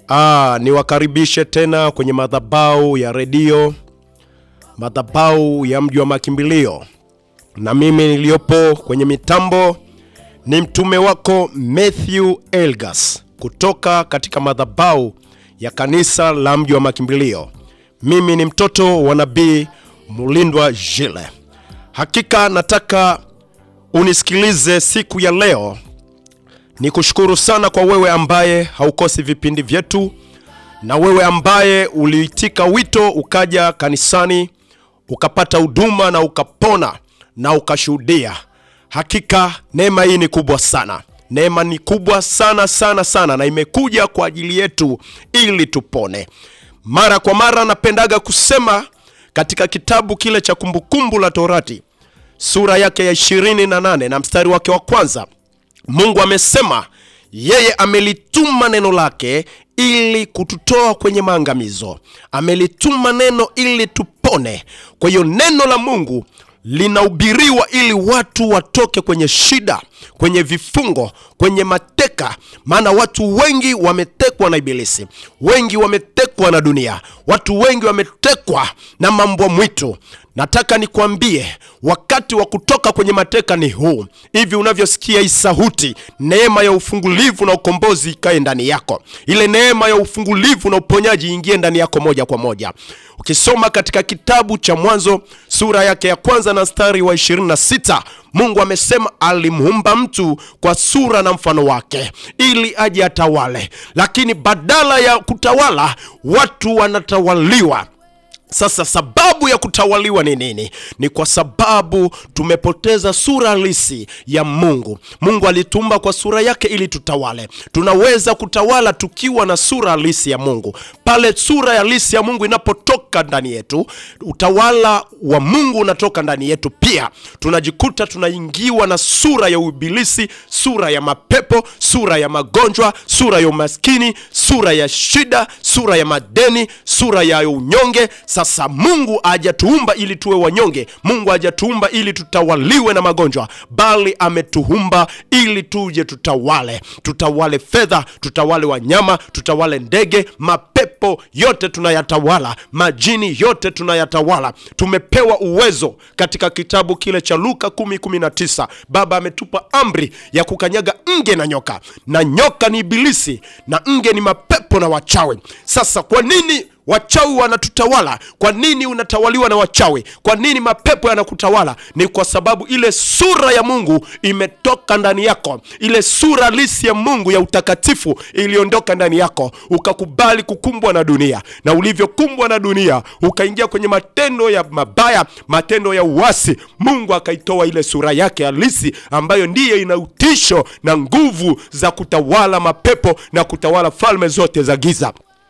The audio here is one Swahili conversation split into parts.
Ah, niwakaribishe tena kwenye madhabahu ya redio, madhabahu ya mji wa makimbilio, na mimi niliyopo kwenye mitambo ni mtume wako Matthew Elgas kutoka katika madhabahu ya kanisa la mji wa makimbilio. Mimi ni mtoto wa nabii Mulindwa Jile. Hakika nataka unisikilize siku ya leo. Ni kushukuru sana kwa wewe ambaye haukosi vipindi vyetu na wewe ambaye uliitika wito ukaja kanisani ukapata huduma na ukapona na ukashuhudia. Hakika neema hii ni kubwa sana, neema ni kubwa sana sana sana, na imekuja kwa ajili yetu ili tupone. Mara kwa mara napendaga kusema katika kitabu kile cha Kumbukumbu la Torati sura yake ya 28 na mstari wake wa kwanza Mungu amesema yeye amelituma neno lake ili kututoa kwenye maangamizo, amelituma neno ili tupone. Kwa hiyo neno la Mungu linahubiriwa ili watu watoke kwenye shida, kwenye vifungo, kwenye mateka. Maana watu wengi wametekwa na Ibilisi, wengi wametekwa na dunia, watu wengi wametekwa na mambo mwitu. Nataka nikwambie wakati wa kutoka kwenye mateka ni huu. Hivi unavyosikia hii sauti, neema ya ufungulivu na ukombozi ikae ndani yako. Ile neema ya ufungulivu na uponyaji ingie ndani yako moja kwa moja. Ukisoma katika kitabu cha Mwanzo sura yake ya kwanza na mstari wa 26, Mungu amesema alimuumba mtu kwa sura na mfano wake ili aje atawale, lakini badala ya kutawala watu wanatawaliwa. Sasa sababu ya kutawaliwa ni nini? Ni kwa sababu tumepoteza sura halisi ya Mungu. Mungu alituumba kwa sura yake ili tutawale. Tunaweza kutawala tukiwa na sura halisi ya Mungu. Pale sura halisi ya Mungu inapotoka ndani yetu, utawala wa Mungu unatoka ndani yetu pia. Tunajikuta tunaingiwa na sura ya uibilisi, sura ya mapepo, sura ya magonjwa, sura ya umaskini, sura ya shida, sura ya madeni, sura ya unyonge. Sasa Mungu hajatuumba ili tuwe wanyonge. Mungu hajatuumba ili tutawaliwe na magonjwa, bali ametuumba ili tuje tutawale. Tutawale fedha, tutawale wanyama, tutawale ndege, mapepo yote tunayatawala, majini yote tunayatawala. Tumepewa uwezo katika kitabu kile cha Luka 10:19. Baba ametupa amri ya kukanyaga nge na nyoka, na nyoka ni Ibilisi na nge ni mapepo na wachawi. Sasa kwa nini wachawi wanatutawala? Kwa nini unatawaliwa na wachawi? Kwa nini mapepo yanakutawala? Ni kwa sababu ile sura ya Mungu imetoka ndani yako, ile sura halisi ya Mungu ya utakatifu iliondoka ndani yako, ukakubali kukumbwa na dunia, na ulivyokumbwa na dunia ukaingia kwenye matendo ya mabaya, matendo ya uasi. Mungu akaitoa ile sura yake halisi ambayo ndiye ina utisho na nguvu za kutawala mapepo na kutawala falme zote za giza.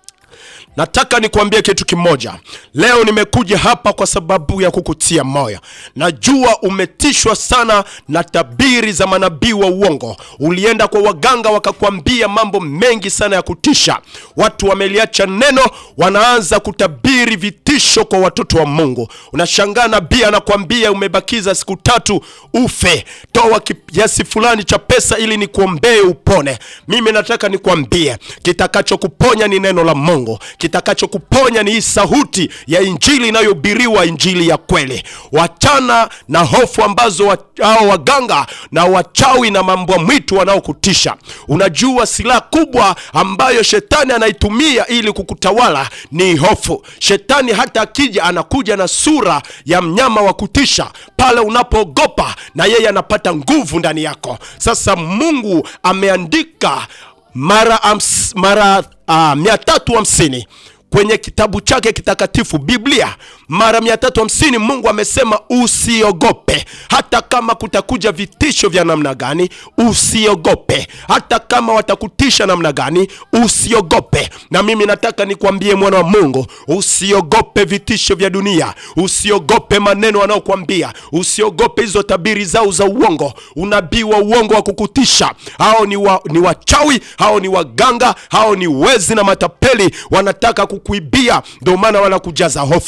Nataka nikwambie kitu kimoja leo. Nimekuja hapa kwa sababu ya kukutia moyo. Najua umetishwa sana na tabiri za manabii wa uongo. Ulienda kwa waganga wakakwambia mambo mengi sana ya kutisha. Watu wameliacha neno, wanaanza kutabiri vitisho kwa watoto wa Mungu. Unashangaa nabii anakwambia umebakiza siku tatu ufe, toa kiasi fulani cha pesa ili nikuombee upone. Mimi nataka nikwambie kitakachokuponya ni neno la Mungu kitakachokuponya ni hii sauti ya injili inayohubiriwa, injili ya kweli. Wachana na hofu ambazo wa, hao waganga na wachawi na mambo mwitu wanaokutisha. Unajua silaha kubwa ambayo shetani anaitumia ili kukutawala ni hofu. Shetani hata akija anakuja na sura ya mnyama wa kutisha. Pale unapoogopa na yeye anapata nguvu ndani yako. Sasa Mungu ameandika mara, ams, mara uh, mia tatu hamsini kwenye kitabu chake kitakatifu Biblia mara 350 Mungu amesema usiogope, hata kama kutakuja vitisho vya namna gani, usiogope. Hata kama watakutisha namna gani, usiogope. Na mimi nataka nikwambie mwana wa Mungu, usiogope vitisho vya dunia, usiogope maneno wanaokuambia, usiogope hizo tabiri zao za uongo, unabii wa uongo wa kukutisha. Hao ni, wa, ni wachawi, hao ni waganga, hao ni wezi na matapeli, wanataka kukuibia, ndio maana wanakujaza hofu na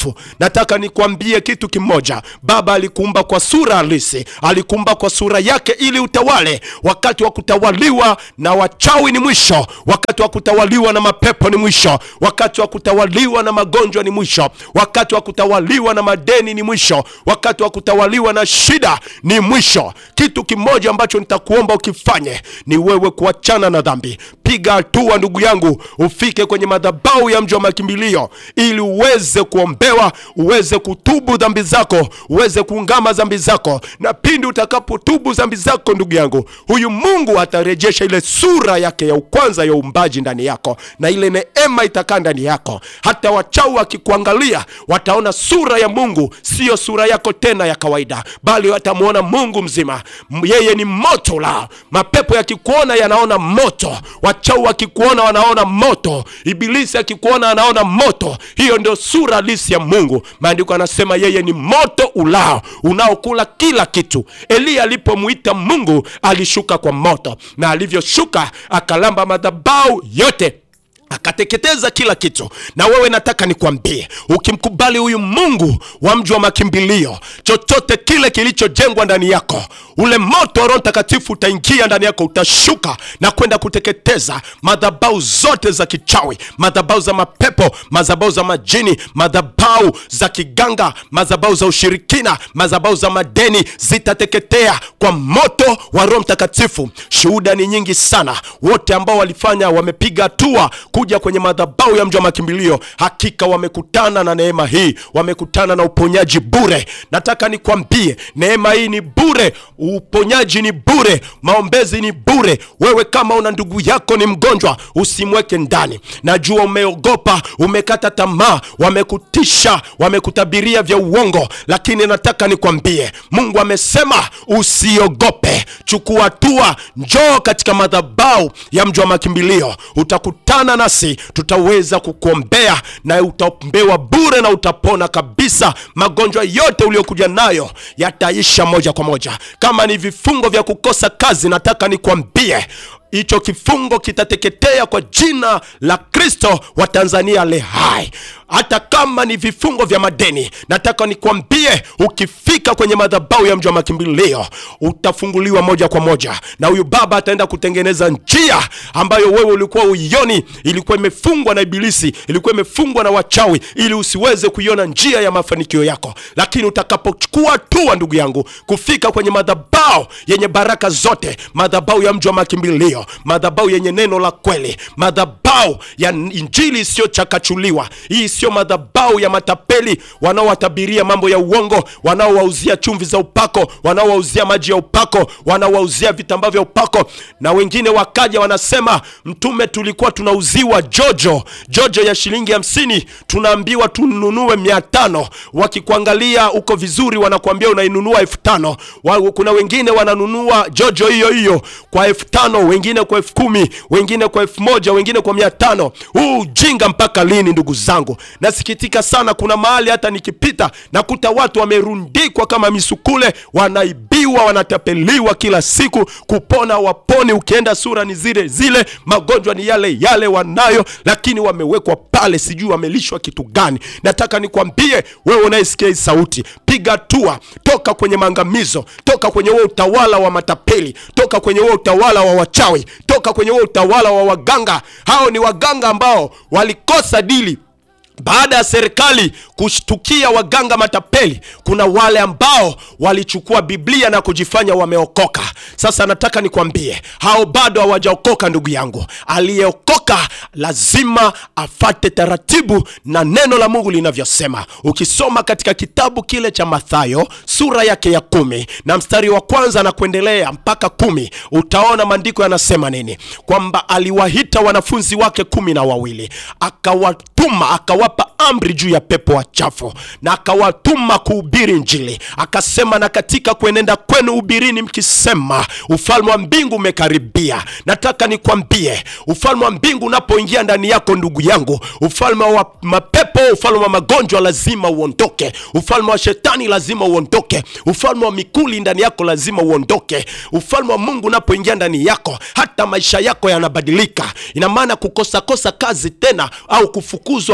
nataka nikwambie kitu kimoja baba alikuumba kwa sura halisi alikuumba kwa sura yake ili utawale wakati wa kutawaliwa na wachawi ni mwisho wakati wa kutawaliwa na mapepo ni mwisho wakati wa kutawaliwa na magonjwa ni mwisho wakati wa kutawaliwa na madeni ni mwisho wakati wa kutawaliwa na shida ni mwisho kitu kimoja ambacho nitakuomba ukifanye ni wewe kuachana na dhambi piga hatua ndugu yangu ufike kwenye madhabahu ya mji wa makimbilio ili uweze kuombewa uweze kutubu dhambi zako uweze kuungama dhambi zako na pindi utakapotubu dhambi zako ndugu yangu huyu mungu atarejesha ile sura yake ya ukwanza ya uumbaji ndani yako na ile neema itakaa ndani yako hata wachau wakikuangalia wataona sura ya mungu siyo sura yako tena ya kawaida bali watamwona mungu mzima M- yeye ni moto la mapepo yakikuona yanaona moto wachau wakikuona wanaona moto ibilisi akikuona anaona moto hiyo ndio sura halisi ya mungu maandiko anasema yeye ni moto ulao unaokula kila kitu eliya alipomwita mungu alishuka kwa moto na alivyoshuka akalamba madhabau yote akateketeza kila kitu na wewe nataka nikwambie ukimkubali huyu mungu wa mji wa makimbilio chochote kile kilichojengwa ndani yako ule moto wa roho mtakatifu utaingia ndani yako utashuka na kwenda kuteketeza madhabau zote za kichawi madhabau za mapepo madhabau za majini madhabau za kiganga madhabau za ushirikina madhabau za madeni zitateketea kwa moto wa roho mtakatifu shuhuda ni nyingi sana wote ambao walifanya wamepiga hatua kuja kwenye madhabau ya mji wa makimbilio hakika wamekutana na neema hii wamekutana na uponyaji bure nataka nikwambie neema hii ni bure uponyaji ni bure maombezi ni bure wewe kama una ndugu yako ni mgonjwa usimweke ndani najua umeogopa umekata tamaa wamekutisha wamekutabiria vya uongo lakini nataka nikwambie mungu amesema usiogope chukua hatua njoo katika madhabau ya mji wa makimbilio utakutana nasi tutaweza kukuombea na utaombewa bure na utapona kabisa magonjwa yote uliokuja nayo yataisha moja kwa moja kama ni vifungo vya kukosa kazi nataka nikwambie hicho kifungo kitateketea kwa jina la kristo wa tanzania le hai hata kama ni vifungo vya madeni nataka nikwambie ukifika kwenye madhabau ya mji wa makimbilio utafunguliwa moja kwa moja na huyu baba ataenda kutengeneza njia ambayo wewe ulikuwa uioni ilikuwa imefungwa na ibilisi ilikuwa imefungwa na wachawi ili usiweze kuiona njia ya mafanikio yako lakini utakapochukua hatua ndugu yangu kufika kwenye madhabau yenye baraka zote madhabau ya mji wa makimbilio madhabau yenye neno la kweli madhabau ya injili isiyochakachuliwa hii sio madhabau ya matapeli wanaowatabiria mambo ya uongo wanaowauzia chumvi za upako wanaowauzia maji ya upako wanaowauzia vitambaa vya upako na wengine wakaja wanasema mtume tulikuwa tunauziwa jojo jojo ya shilingi hamsini tunaambiwa tununue mia tano wakikuangalia uko vizuri wanakuambia unainunua elfu tano Wa- kuna wengine wananunua jojo hiyo hiyo kwa elfu tano wengine kwa elfu kumi wengine kwa elfu moja wengine kwa mia tano huu ujinga mpaka lini ndugu zangu nasikitika sana kuna mahali hata nikipita nakuta watu wamerundikwa kama misukule wanaibiwa wanatapeliwa kila siku kupona waponi ukienda sura ni zile zile magonjwa ni yale yale wanayo lakini wamewekwa pale sijui wamelishwa kitu gani nataka nikwambie wewe unayesikia hii sauti piga hatua toka kwenye maangamizo toka kwenye huo utawala wa matapeli toka kwenye huo utawala wa wachawi toka kwenye huo utawala wa waganga hao ni waganga ambao walikosa dili baada ya serikali kushtukia waganga matapeli kuna wale ambao walichukua biblia na kujifanya wameokoka sasa nataka nikwambie hao bado hawajaokoka ndugu yangu aliyeokoka lazima afate taratibu na neno la mungu linavyosema ukisoma katika kitabu kile cha mathayo sura yake ya kumi na mstari wa kwanza na kuendelea mpaka kumi utaona maandiko yanasema nini kwamba aliwahita wanafunzi wake kumi na wawili akawatuma akawapa amri juu ya pepo wachafu na akawatuma kuhubiri njili akasema na katika kuenenda kwenu ubirini mkisema ufalme wa mbingu umekaribia nataka nikwambie ufalme wa mbingu unapoingia ndani yako ndugu yangu ufalme wa mapepo ufalme wa magonjwa lazima uondoke ufalme wa shetani lazima uondoke ufalme wa mikuli ndani yako lazima uondoke ufalme wa mungu unapoingia ndani yako hata maisha yako yanabadilika ina maana kukosakosa kazi tena au kufukuzwa kazi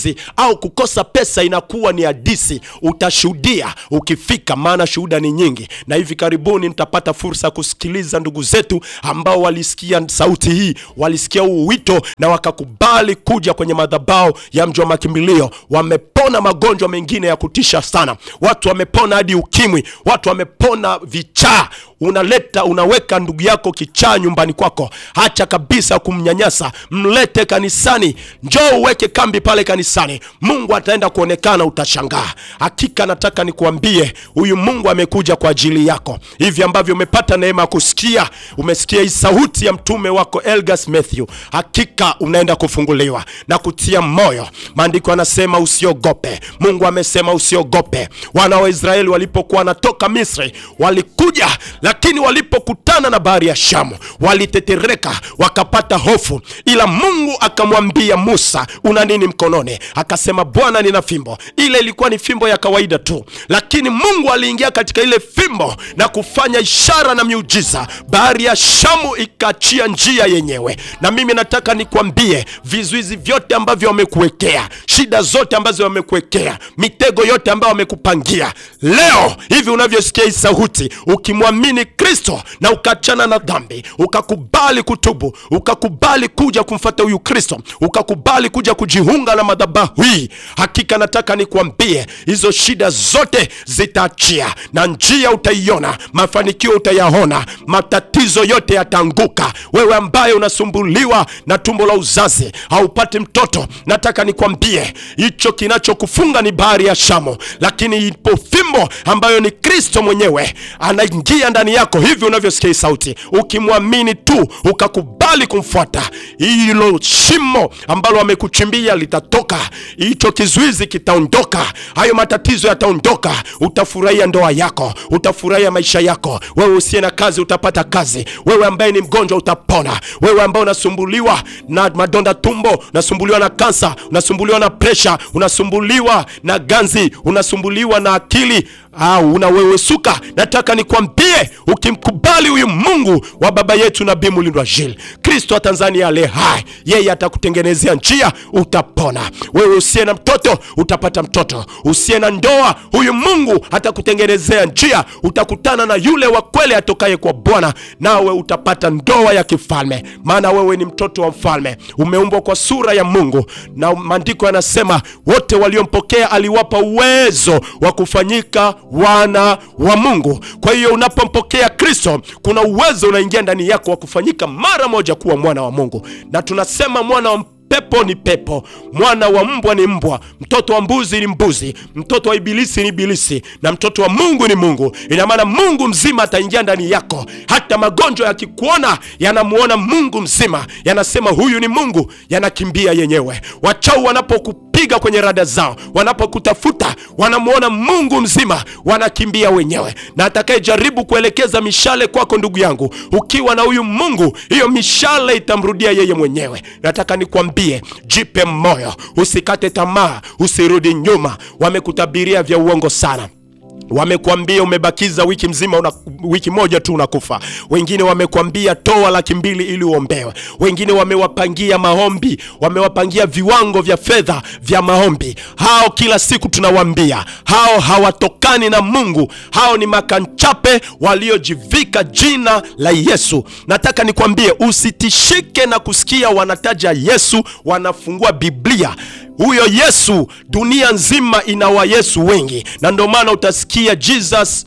uchaguzi au kukosa pesa inakuwa ni hadisi. Utashuhudia ukifika, maana shuhuda ni nyingi, na hivi karibuni nitapata fursa ya kusikiliza ndugu zetu ambao walisikia sauti hii, walisikia huu wito na wakakubali kuja kwenye madhabahu ya mji wa makimbilio. Wamepona magonjwa mengine ya kutisha sana, watu wamepona hadi ukimwi, watu wamepona vichaa. Unaleta unaweka ndugu yako kichaa nyumbani kwako, hacha kabisa kumnyanyasa, mlete kanisani, njoo uweke kambi pale kanisani, Mungu ataenda kuonekana, utashangaa. Hakika nataka nikuambie, huyu Mungu amekuja kwa ajili yako. Hivi ambavyo umepata neema ya kusikia, umesikia hii sauti ya mtume wako Elgas Matthew, hakika unaenda kufunguliwa na kutia moyo. Maandiko yanasema usiogope. Mungu amesema usiogope. Wana wa Israeli walipokuwa wanatoka Misri walikuja, lakini walipokutana na bahari ya Shamu walitetereka, wakapata hofu, ila Mungu akamwambia Musa, una nini mkononi? Akasema, Bwana, nina fimbo. Ile ilikuwa ni fimbo ya kawaida tu, lakini Mungu aliingia katika ile fimbo na kufanya ishara na miujiza. Bahari ya Shamu ikaachia njia yenyewe. Na mimi nataka nikwambie, vizuizi vyote ambavyo wamekuwekea, shida zote ambazo wamekuwekea, mitego yote ambayo wamekupangia, leo hivi unavyosikia hii sauti, ukimwamini Kristo na ukaachana na dhambi, ukakubali kutubu, ukakubali kuja kumfata huyu Kristo, ukakubali kuja kujiunga na madhabahu hii, hakika nataka nikwambie, hizo shida zote zitaachia na njia utaiona, mafanikio utayaona, matatizo yote yataanguka. Wewe ambaye unasumbuliwa na tumbo la uzazi, haupati mtoto, nataka nikwambie hicho kinachokufunga ni bahari ya Shamu, lakini ipo fimbo ambayo ni Kristo mwenyewe anaingia ndani yako. Hivi unavyosikia hii sauti, ukimwamini tu ukakubali kumfuata, hilo shimo ambalo wamekuchimbia litatoka, hicho kizuizi kitaondoka, hayo matatizo yataondoka, utafurahia ndoa yako, utafurahia maisha yako. Wewe usiye na kazi utapata kazi, wewe ambaye ni mgonjwa utapona, wewe ambaye unasumbuliwa na madonda tumbo, unasumbuliwa na kansa, unasumbuliwa na presha, unasumbuliwa na ganzi, unasumbuliwa na akili au unawewesuka, nataka nikwambie, ukimkubali huyu Mungu wa baba yetu Nabii Mulindwa Jil, Kristo wa Tanzania ale hai, yeye atakutengenezea njia, utapona. Wewe usiye na mtoto utapata mtoto, usiye na ndoa, huyu Mungu atakutengenezea njia, utakutana na yule wa kweli atokaye kwa Bwana, nawe utapata ndoa ya kifalme, maana wewe ni mtoto wa mfalme, umeumbwa kwa sura ya Mungu, na maandiko yanasema wote waliompokea aliwapa uwezo wa kufanyika wana wa Mungu. Kwa hiyo unapompokea Kristo, kuna uwezo unaingia ndani yako wa kufanyika mara moja kuwa mwana wa Mungu, na tunasema mwana wa pepo ni pepo, mwana wa mbwa ni mbwa, mtoto wa mbuzi ni mbuzi, mtoto wa ibilisi ni ibilisi, na mtoto wa Mungu ni Mungu. Ina maana Mungu mzima ataingia ndani yako. Hata magonjwa yakikuona yanamuona Mungu mzima, yanasema huyu ni Mungu, yanakimbia yenyewe. Wachau wanapokupiga kwenye rada zao, wanapokutafuta, wanamuona Mungu mzima, wanakimbia wenyewe. Na atakayejaribu kuelekeza mishale kwako, ndugu yangu, ukiwa na huyu Mungu, hiyo mishale itamrudia yeye mwenyewe. Nataka nikwambie, jipe moyo, usikate tamaa, usirudi nyuma. Wamekutabiria vya uongo sana Wamekwambia umebakiza wiki mzima una, wiki moja tu unakufa. Wengine wamekwambia toa laki mbili ili uombewe. Wengine wamewapangia maombi, wamewapangia viwango vya fedha vya maombi. Hao kila siku tunawaambia hao hawatokani na Mungu, hao ni makanchape waliojivika jina la Yesu. Nataka nikwambie usitishike na kusikia wanataja Yesu, wanafungua Biblia huyo Yesu, dunia nzima ina wa Yesu wengi, na ndio maana utasikia Jesus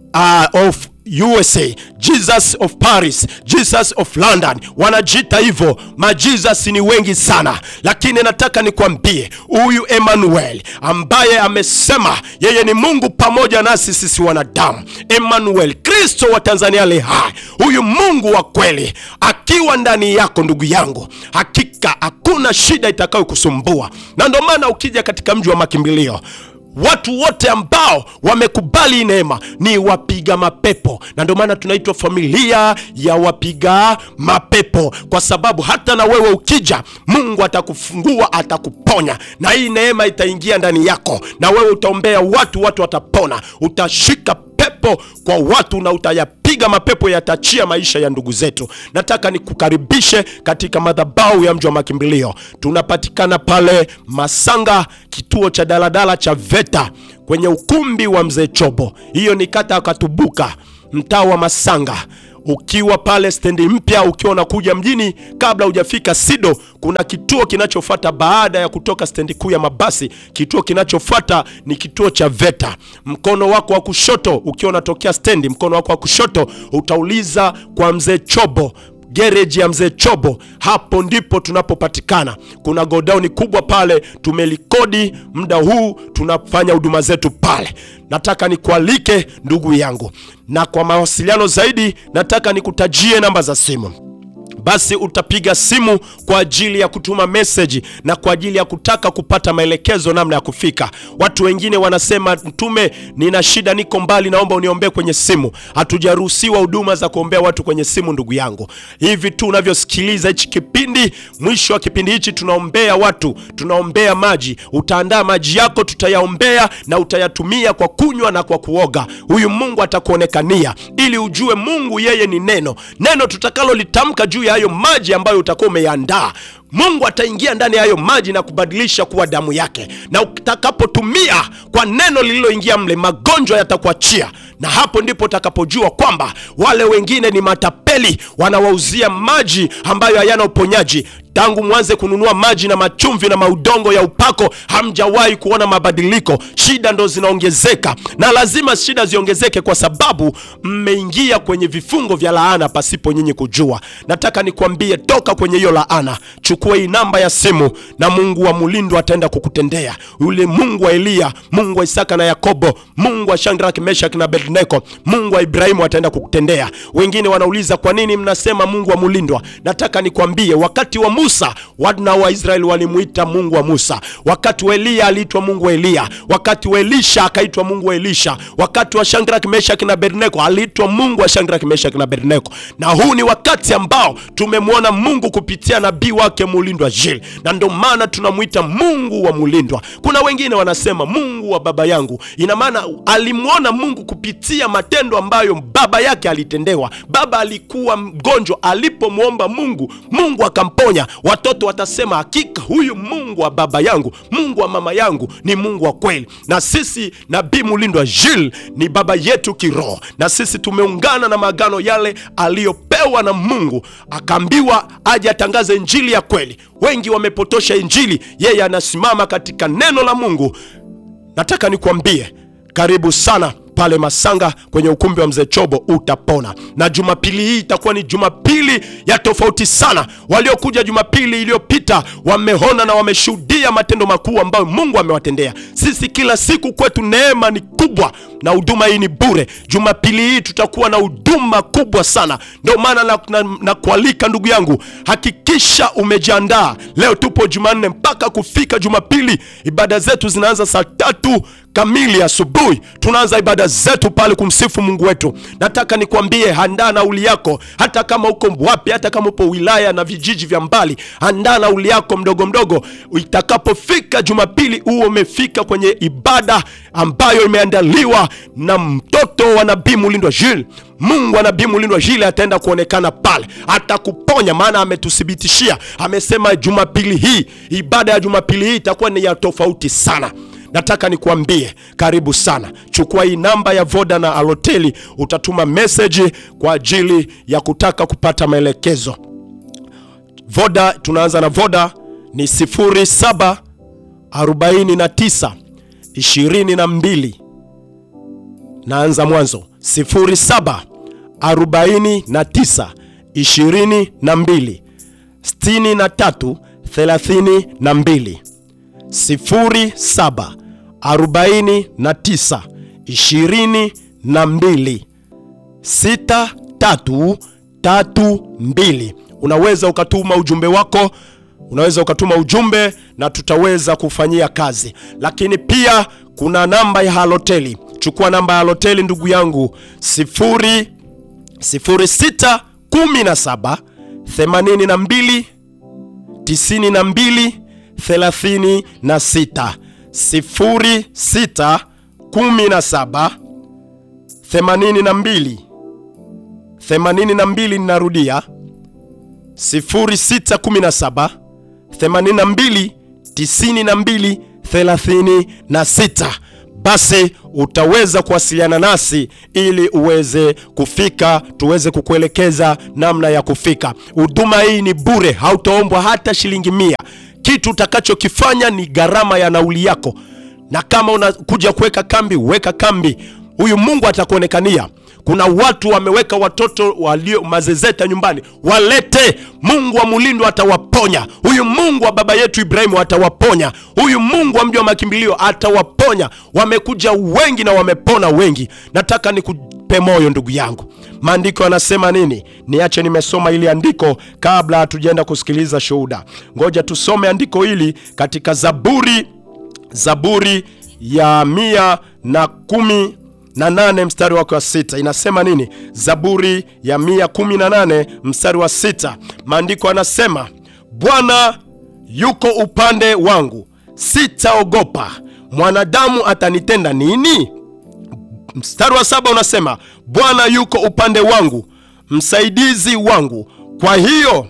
uh, of USA, Jesus of Paris, Jesus of London, wanajiita hivyo. Majesus ni wengi sana, lakini nataka nikwambie huyu Emmanuel ambaye amesema yeye ni Mungu pamoja nasi sisi wanadamu, Emmanuel, Kristo wa Tanzania le hai, huyu Mungu wa kweli akiwa ndani yako, ndugu yangu, hakika hakuna shida itakayokusumbua. Na ndio maana ukija katika mji wa makimbilio watu wote ambao wamekubali neema ni wapiga mapepo, na ndio maana tunaitwa familia ya wapiga mapepo, kwa sababu hata na wewe ukija, Mungu atakufungua, atakuponya, na hii neema itaingia ndani yako, na wewe utaombea watu, watu watapona, utashika pepo mapepo kwa watu na utayapiga mapepo yatachia maisha ya ndugu zetu. Nataka nikukaribishe katika madhabahu ya mji wa makimbilio. Tunapatikana pale Masanga, kituo cha daladala cha VETA kwenye ukumbi wa mzee Chobo. Hiyo ni kata ya Katubuka, mtaa wa Masanga ukiwa pale stendi mpya, ukiwa unakuja mjini, kabla hujafika Sido, kuna kituo kinachofuata baada ya kutoka stendi kuu ya mabasi. Kituo kinachofuata ni kituo cha VETA. Mkono wako wa kushoto, ukiwa unatokea stendi, mkono wako wa kushoto utauliza kwa mzee Chobo gereji ya mzee Chobo, hapo ndipo tunapopatikana. Kuna godauni kubwa pale, tumelikodi muda huu, tunafanya huduma zetu pale. Nataka nikualike ndugu yangu, na kwa mawasiliano zaidi nataka nikutajie namba za simu. Basi utapiga simu kwa ajili ya kutuma meseji na kwa ajili ya kutaka kupata maelekezo namna ya kufika. Watu wengine wanasema, Mtume, nina shida, niko mbali, naomba uniombee kwenye simu. Hatujaruhusiwa huduma za kuombea watu kwenye simu, ndugu yangu. Hivi tu unavyosikiliza hichi kipindi, mwisho wa kipindi hichi tunaombea watu, tunaombea maji. Utaandaa maji yako, tutayaombea na utayatumia kwa kunywa na kwa kuoga. Huyu Mungu atakuonekania ili ujue Mungu yeye ni neno, neno tutakalolitamka juu ya hayo maji ambayo utakuwa umeyandaa Mungu ataingia ndani ya hayo maji na kubadilisha kuwa damu yake, na utakapotumia kwa neno lililoingia mle, magonjwa yatakuachia, na hapo ndipo utakapojua kwamba wale wengine ni matapeli, wanawauzia maji ambayo hayana uponyaji. Tangu mwanze kununua maji na machumvi na maudongo ya upako, hamjawahi kuona mabadiliko. Shida ndo zinaongezeka, na lazima shida ziongezeke kwa sababu mmeingia kwenye vifungo vya laana pasipo nyinyi kujua. Nataka nikwambie, toka kwenye hiyo laana. Chukua hii namba ya simu na Mungu wa Mulindo ataenda kukutendea. Yule Mungu wa Eliya, Mungu wa Isaka na Yakobo, Mungu wa Shadraka, Meshaki na Abednego, Mungu wa Ibrahimu ataenda kukutendea. Wengine wanauliza kwa nini mnasema Mungu wa Mulindwa? Nataka nikwambie, wakati wa Musa wana wa Israeli walimuita Mungu wa Musa, wakati wa Eliya aliitwa Mungu wa Eliya, wakati wa Elisha akaitwa Mungu wa Elisha, wakati wa Shadraka, Meshaki na Abednego aliitwa Mungu wa Shadraka, Meshaki na Abednego. Na huu ni wakati ambao tumemwona Mungu kupitia nabii wake Mulindwa Jil, na ndio maana tunamwita Mungu wa Mulindwa. Kuna wengine wanasema Mungu wa baba yangu, ina maana alimwona Mungu kupitia matendo ambayo baba yake alitendewa. Baba alikuwa mgonjwa, alipomwomba Mungu, Mungu akamponya. Watoto watasema hakika huyu Mungu wa baba yangu, Mungu wa mama yangu ni Mungu wa kweli. Na sisi nabii Mulindwa Jil ni baba yetu kiroho, na sisi tumeungana na maagano yale aliyopewa na Mungu, akaambiwa aje atangaze injili ya kweli. Wengi wamepotosha injili, yeye anasimama katika neno la Mungu. Nataka nikuambie, karibu sana pale Masanga kwenye ukumbi wa mzee Chobo, utapona. Na jumapili hii itakuwa ni jumapili ya tofauti sana. Waliokuja jumapili iliyopita wameona na wameshuhudia matendo makuu ambayo Mungu amewatendea. Sisi kila siku kwetu neema ni kubwa na huduma hii ni bure. Jumapili hii tutakuwa na huduma kubwa sana, ndio maana na, na, na kualika ndugu yangu, hakikisha umejiandaa. Leo tupo Jumanne mpaka kufika Jumapili, ibada zetu zinaanza saa tatu kamili asubuhi. Tunaanza ibada zetu pale kumsifu Mungu wetu. Nataka nikwambie, andaa nauli yako, hata kama uko wapi, hata kama upo wilaya na vijiji vya mbali, andaa nauli yako mdogo mdogo. Itakapofika Jumapili huo umefika kwenye ibada ambayo imeandaliwa na mtoto wa nabii Mulindwa Jules. Mungu wa nabii Mulindwa Jules ataenda kuonekana pale, atakuponya, maana ametuthibitishia, amesema Jumapili hii, ibada ya Jumapili hii itakuwa ni ya tofauti sana. Nataka nikuambie karibu sana. Chukua hii namba ya Voda na Aloteli, utatuma meseji kwa ajili ya kutaka kupata maelekezo. Voda, tunaanza na Voda ni 07 49 22. Naanza mwanzo 07 49 22 63 32 07 49 22 6332. Unaweza ukatuma ujumbe wako, unaweza ukatuma ujumbe na tutaweza kufanyia kazi, lakini pia kuna namba ya Haloteli. Chukua namba ya Haloteli ndugu yangu 0 06 17 82 92 36 06 17 82 82 ninarudia 0617 82 92 36 basi utaweza kuwasiliana nasi ili uweze kufika, tuweze kukuelekeza namna ya kufika. Huduma hii ni bure, hautaombwa hata shilingi mia. Kitu utakachokifanya ni gharama ya nauli yako, na kama unakuja kuweka kambi, weka kambi. Huyu Mungu atakuonekania. Kuna watu wameweka watoto walio mazezeta nyumbani, walete. Mungu wa Mulindo atawaponya. Huyu Mungu wa baba yetu Ibrahimu atawaponya. Huyu Mungu wa mji wa makimbilio atawaponya. Wamekuja wengi na wamepona wengi. Nataka nikupe moyo ndugu yangu. Maandiko yanasema nini? Niache nimesoma ili andiko kabla hatujaenda kusikiliza shuhuda. Ngoja tusome andiko hili katika Zaburi, Zaburi ya mia na kumi na nane mstari wake wa sita inasema nini? Zaburi ya mia kumi na nane mstari wa sita maandiko yanasema Bwana yuko upande wangu, sitaogopa. Mwanadamu atanitenda nini? Mstari wa saba unasema Bwana yuko upande wangu, msaidizi wangu, kwa hiyo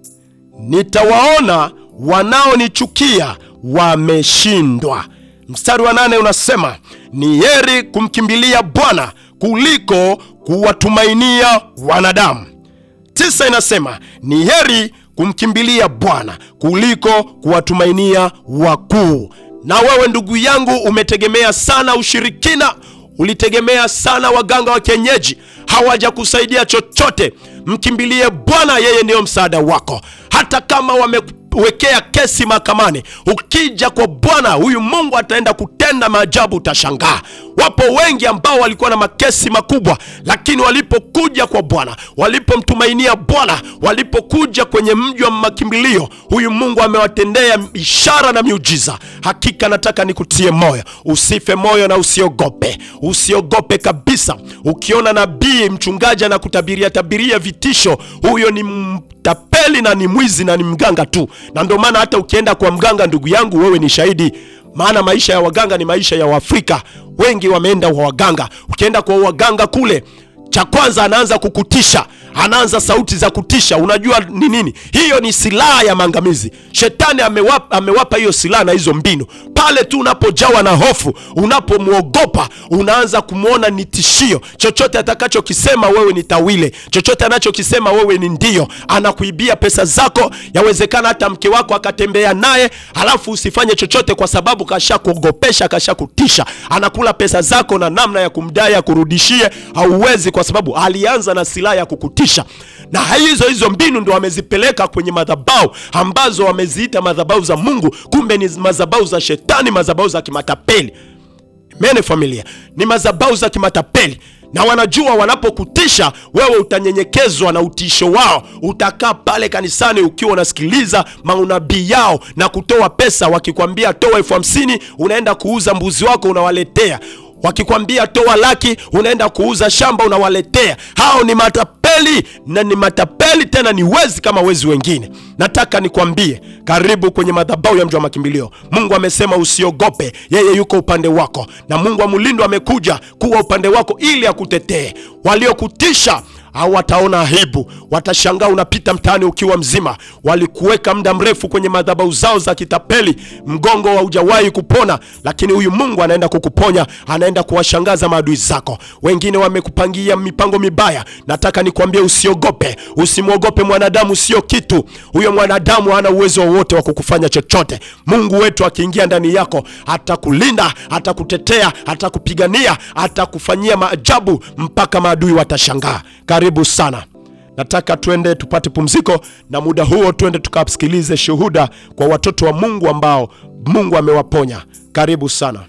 nitawaona wanaonichukia wameshindwa. Mstari wa nane unasema ni heri kumkimbilia Bwana kuliko kuwatumainia wanadamu. Tisa inasema ni heri kumkimbilia Bwana kuliko kuwatumainia wakuu. Na wewe ndugu yangu, umetegemea sana ushirikina, ulitegemea sana waganga wa kienyeji, hawajakusaidia chochote. Mkimbilie Bwana, yeye ndiyo msaada wako. Hata kama wamewekea kesi mahakamani, ukija kwa Bwana huyu Mungu ataenda kutenda maajabu, utashangaa. Wapo wengi ambao walikuwa na makesi makubwa, lakini walipokuja kwa Bwana, walipomtumainia Bwana, walipokuja kwenye mji wa makimbilio, huyu Mungu amewatendea ishara na miujiza. Hakika nataka nikutie moyo, usife moyo na usiogope, usiogope kabisa. Ukiona nabii mchungaji anakutabiria tabiria vitisho, huyo ni mtapeli na ni mwizi na ni mganga tu. Na ndio maana hata ukienda kwa mganga, ndugu yangu, wewe ni shahidi maana maisha ya waganga ni maisha ya Waafrika. Wengi wameenda kwa waganga. Ukienda kwa waganga kule, cha kwanza anaanza kukutisha, anaanza sauti za kutisha. Unajua ni nini? Hiyo ni silaha ya maangamizi. Shetani amewapa, amewapa hiyo silaha na hizo mbinu. Pale tu unapojawa na hofu, unapomwogopa, unaanza kumwona ni tishio. Chochote atakachokisema wewe ni tawile, chochote anachokisema wewe ni ndio. Anakuibia pesa zako, yawezekana hata mke wako akatembea naye, halafu usifanye chochote kwa sababu kashakuogopesha, kashakutisha. Anakula pesa zako na namna ya kumdai akurudishie hauwezi, kwa sababu alianza na silaha ya kukutisha, na hizo hizo mbinu ndo wamezipeleka kwenye madhabahu ambazo wameziita madhabahu za Mungu, kumbe ni madhabahu za shetani, madhabahu za kimatapeli. Mene familia ni madhabahu za kimatapeli na wanajua wanapokutisha wewe utanyenyekezwa na utisho wao. Utakaa pale kanisani ukiwa unasikiliza maunabii yao na kutoa pesa. Wakikwambia toa elfu hamsini unaenda kuuza mbuzi wako unawaletea. Wakikwambia toa laki unaenda kuuza shamba unawaletea. Hao ni matapeli na ni matapeli tena, ni wezi kama wezi wengine. Nataka nikwambie, karibu kwenye madhabahu ya mji wa makimbilio. Mungu amesema usiogope, yeye yuko upande wako, na Mungu wa Mulindo amekuja kuwa upande wako ili akutetee. Waliokutisha au wataona aibu, watashangaa unapita mtaani ukiwa mzima. Walikuweka muda mrefu kwenye madhabahu zao za kitapeli, mgongo haujawahi kupona, lakini huyu Mungu anaenda kukuponya, anaenda kuwashangaza maadui zako. Wengine wamekupangia mipango mibaya. Nataka nikwambie usiogope, usimwogope mwanadamu, sio kitu. Huyo mwanadamu hana uwezo wowote wa kukufanya chochote. Mungu wetu akiingia ndani yako, atakulinda, atakutetea, atakupigania, atakufanyia maajabu mpaka maadui watashangaa. Karibu sana. Nataka twende tupate pumziko, na muda huo twende tukasikilize shuhuda kwa watoto wa Mungu ambao Mungu amewaponya. Karibu sana.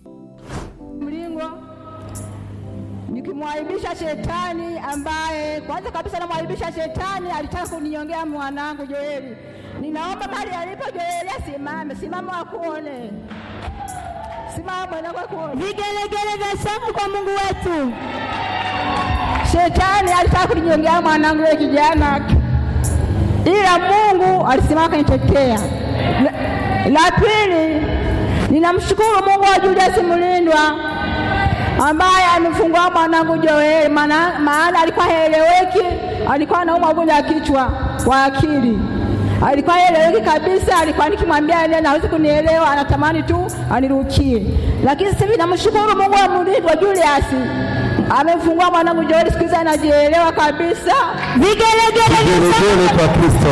Mlingo nikimwaibisha shetani ambaye kwanza kabisa namwaibisha shetani, alitaka kuninyongea mwanangu Joeli. Ninaomba mahali alipo Joeli asimame, simama wakuone, simama mwanangu akuone. Vigelegele vya shangwe kwa Mungu wetu. Shetani alitaka kuninyongea mwanangu yule kijana, ila Mungu alisimama kanitetea. La, la pili ninamshukuru Mungu wa Julius Mulindwa ambaye amefungua mwanangu Joeli, maana maana alikuwa haeleweki, alikuwa anaumwa ugonjwa wa kichwa wa akili, alikuwa haeleweki kabisa. Alikuwa nikimwambia neno hawezi kunielewa, anatamani tu anirukie. Lakini sasa hivi namshukuru Mungu wa mlindwa Julius amefungua mwanangu Joeli, siku hizi anajielewa kabisa. Vigelegele vya Vigelegele kwa Kristo.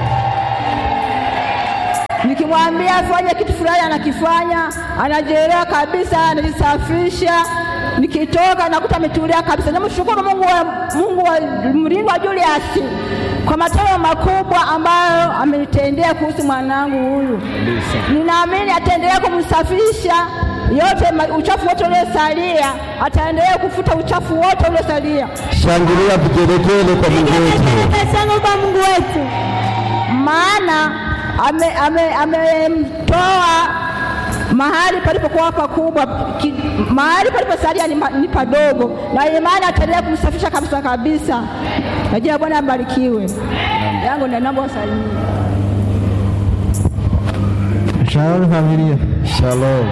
Nikimwambia afanye kitu fulani anakifanya, anajielewa kabisa, anajisafisha. Nikitoka nakuta ametulia kabisa. Namshukuru Mungu wa Mungu wa mlindwa Julius kwa matendo makubwa ambayo amenitendea kuhusu mwanangu huyu. Ninaamini ataendelea kumsafisha yote ma- uchafu wote uliosalia, ataendelea kufuta uchafu wote uliosalia, Shangilia vigelegele kwa Mungu vigelegele wetu. vya shangwe kwa Mungu wetu. maana amemtoa ame, amemtoa mahali palipokuwa pakubwa, ki- mahali paliposalia ni, ma- ni padogo, na imani ataendelea kumsafisha kabisa kabisa. Na jina la Bwana abarikiwe. yangu ndio naomba wasalimie. Shalom familia. Shalom.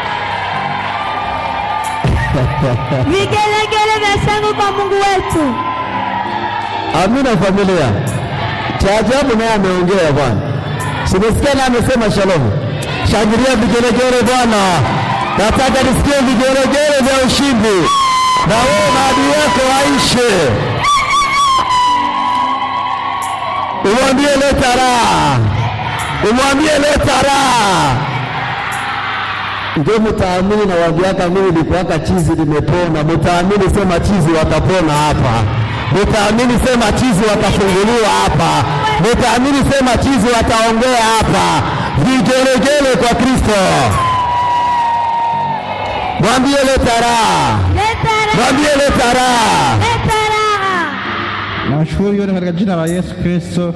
Vigelegele vya shangwe kwa Mungu wetu. Amina familia. Cha ajabu naye ameongea Bwana. Simesikia naye amesema shalom. Shangilia vigelegele Bwana. Nataka nisikie vigelegele vya ushindi. Na wewe maadui yako aishe. Umwambie leta raha. Umwambie leta raha. Ndio mtaamini na waambiaka mimi nilikuwaka chizi limepona. Mtaamini sema chizi watapona hapa. Mtaamini sema chizi watafunguliwa hapa. Mtaamini sema chizi wataongea hapa. Vigelegele kwa Kristo. Mwambie leta raha. Leta raha, Mwambie leta raha. leta raha. Nawashukuru yote katika jina la Yesu Kristo.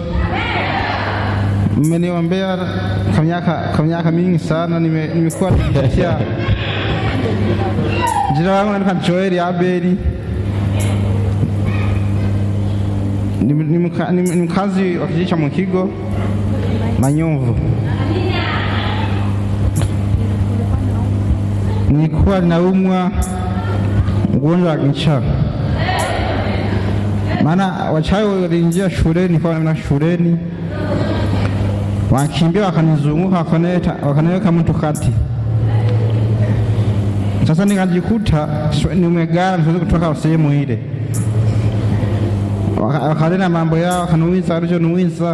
Mmeniombea kwa miaka kwa miaka mingi sana, nime- nimekuwa nikipitia. Jina langu naitwa Joeli Abeli, ni ni mka- ni- ni mkazi wa kijiji cha Mwikigo Manyumvu. Nilikuwa ninaumwa ugonjwa wa kichaa maana wachawi waliingia shuleni kwa na shuleni wakimbia wakanizunguka wakanileta wakaniweka mtu kati. Sasa nikajikuta sio- nimegara siwezi kutoka sehemu ile. Waka- Wakanena mambo yao wakaniuliza walichoniuliza.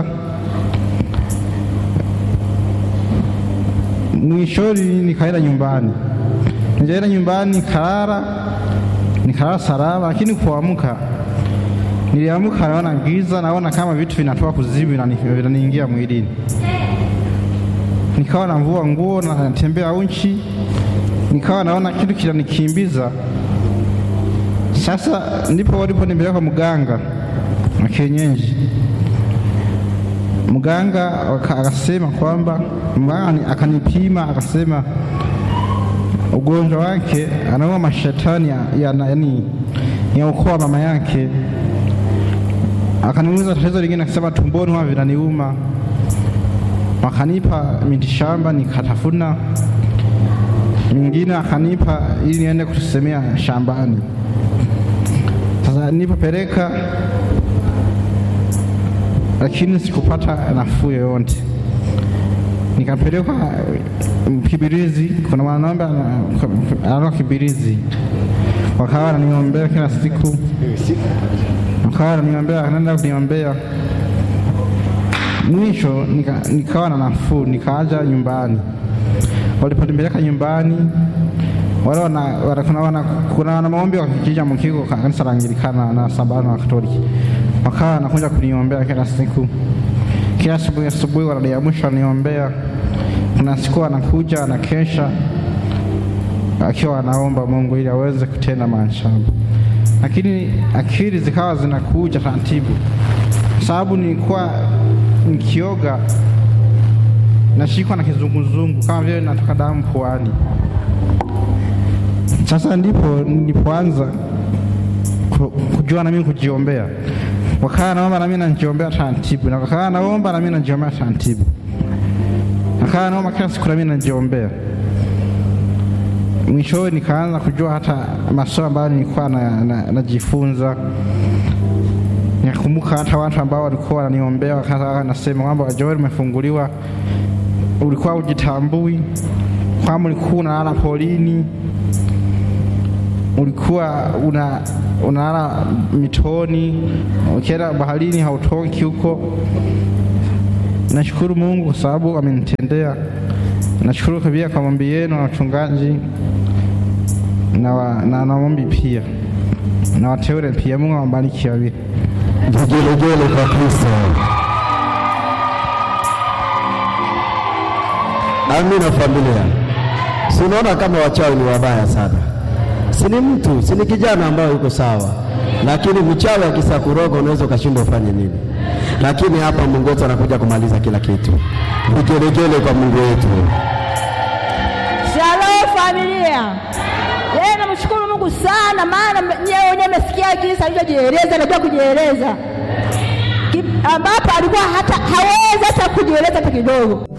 Mwishoni nikaenda nyumbani, nikaenda nyumbani nikalala, nikalala salama, lakini kuamka Niliamka naona giza, naona kama vitu vinatoka kuzimu vinani- vinaniingia mwilini. Nikawa navua nguo na natembea uchi, nikawa naona kitu kinanikimbiza. Sasa ndipo waliponipeleka mganga wa kienyeji. Mganga waka- akasema kwamba mganga ni- akanipima akasema ugonjwa wake anaua mashetani ya, ya, yani ya ukoo wa mama yake akaniuliza tatizo lingine, akasema tumboni huwa vinaniuma. Wakanipa miti shamba nikatafuna, mingine akanipa ili niende kusemea shambani. Sasa nilipopeleka, lakini sikupata nafuu yoyote. Nikapelekwa Kibirizi, kuna mwanaume ana- anaitwa Kibirizi, wakawa wananiombea kila siku akawa ananiombea anaenda kuniombea. Mwisho nika, nikawa na nafuu, nikaaja nyumbani. Waliponipeleka nyumbani wale wana, wana, kuna, wana, kuna wana maombi wa kijiji cha Mkigo ka- kanisa la Anglikana na Sabato wa Katoliki, wakawa wanakuja kuniombea kila siku, kila asubuhi asubuhi wananiamsha waniombea. Kuna siku wanakuja wanakesha akiwa anaomba Mungu ili aweze kutenda maajabu lakini akili zikawa zinakuja taratibu, kwa sababu nilikuwa nikioga nashikwa na kizunguzungu kama vile natoka damu puani. Sasa ndipo nilipoanza ku- kujua na mimi kujiombea, wakawa naomba na mimi najiombea taratibu, na wakawa naomba na mimi najiombea taratibu, wakawa naomba kila siku na mimi najiombea. mwishowe nikaanza kujua hata masomo ambayo nilikuwa na- na- najifunza Nakumbuka hata watu ambao walikuwa wananiombea wakati wanasema kwamba Joel, umefunguliwa, ulikuwa ujitambui, kwamba ulikuwa unalala polini, ulikuwa una unalala mitoni, ukienda baharini hautoki huko. Nashukuru Mungu kwa sababu amenitendea. Nashukuru pia kwa maombi yenu na wachungaji na, wa, na, na maombi pia na wateule pia. Mungu awabariki wawili. Vigelegele kwa Kristo. Amina familia. Si unaona kama wachawi ni wabaya sana? Si ni mtu, si ni kijana ambaye yuko sawa, lakini mchawi akisakuroga unaweza ukashindwa ufanye nini. Lakini hapa Mungu wetu anakuja kumaliza kila kitu. Vigelegele kwa Mungu wetu. Shalom familia. Yeye namshukuru Mungu sana, maana nyewe wenyewe mmesikia jinsi alivyojieleza, anajua kujieleza, Ki- ambapo alikuwa hata hawezi hata kujieleza hata kidogo.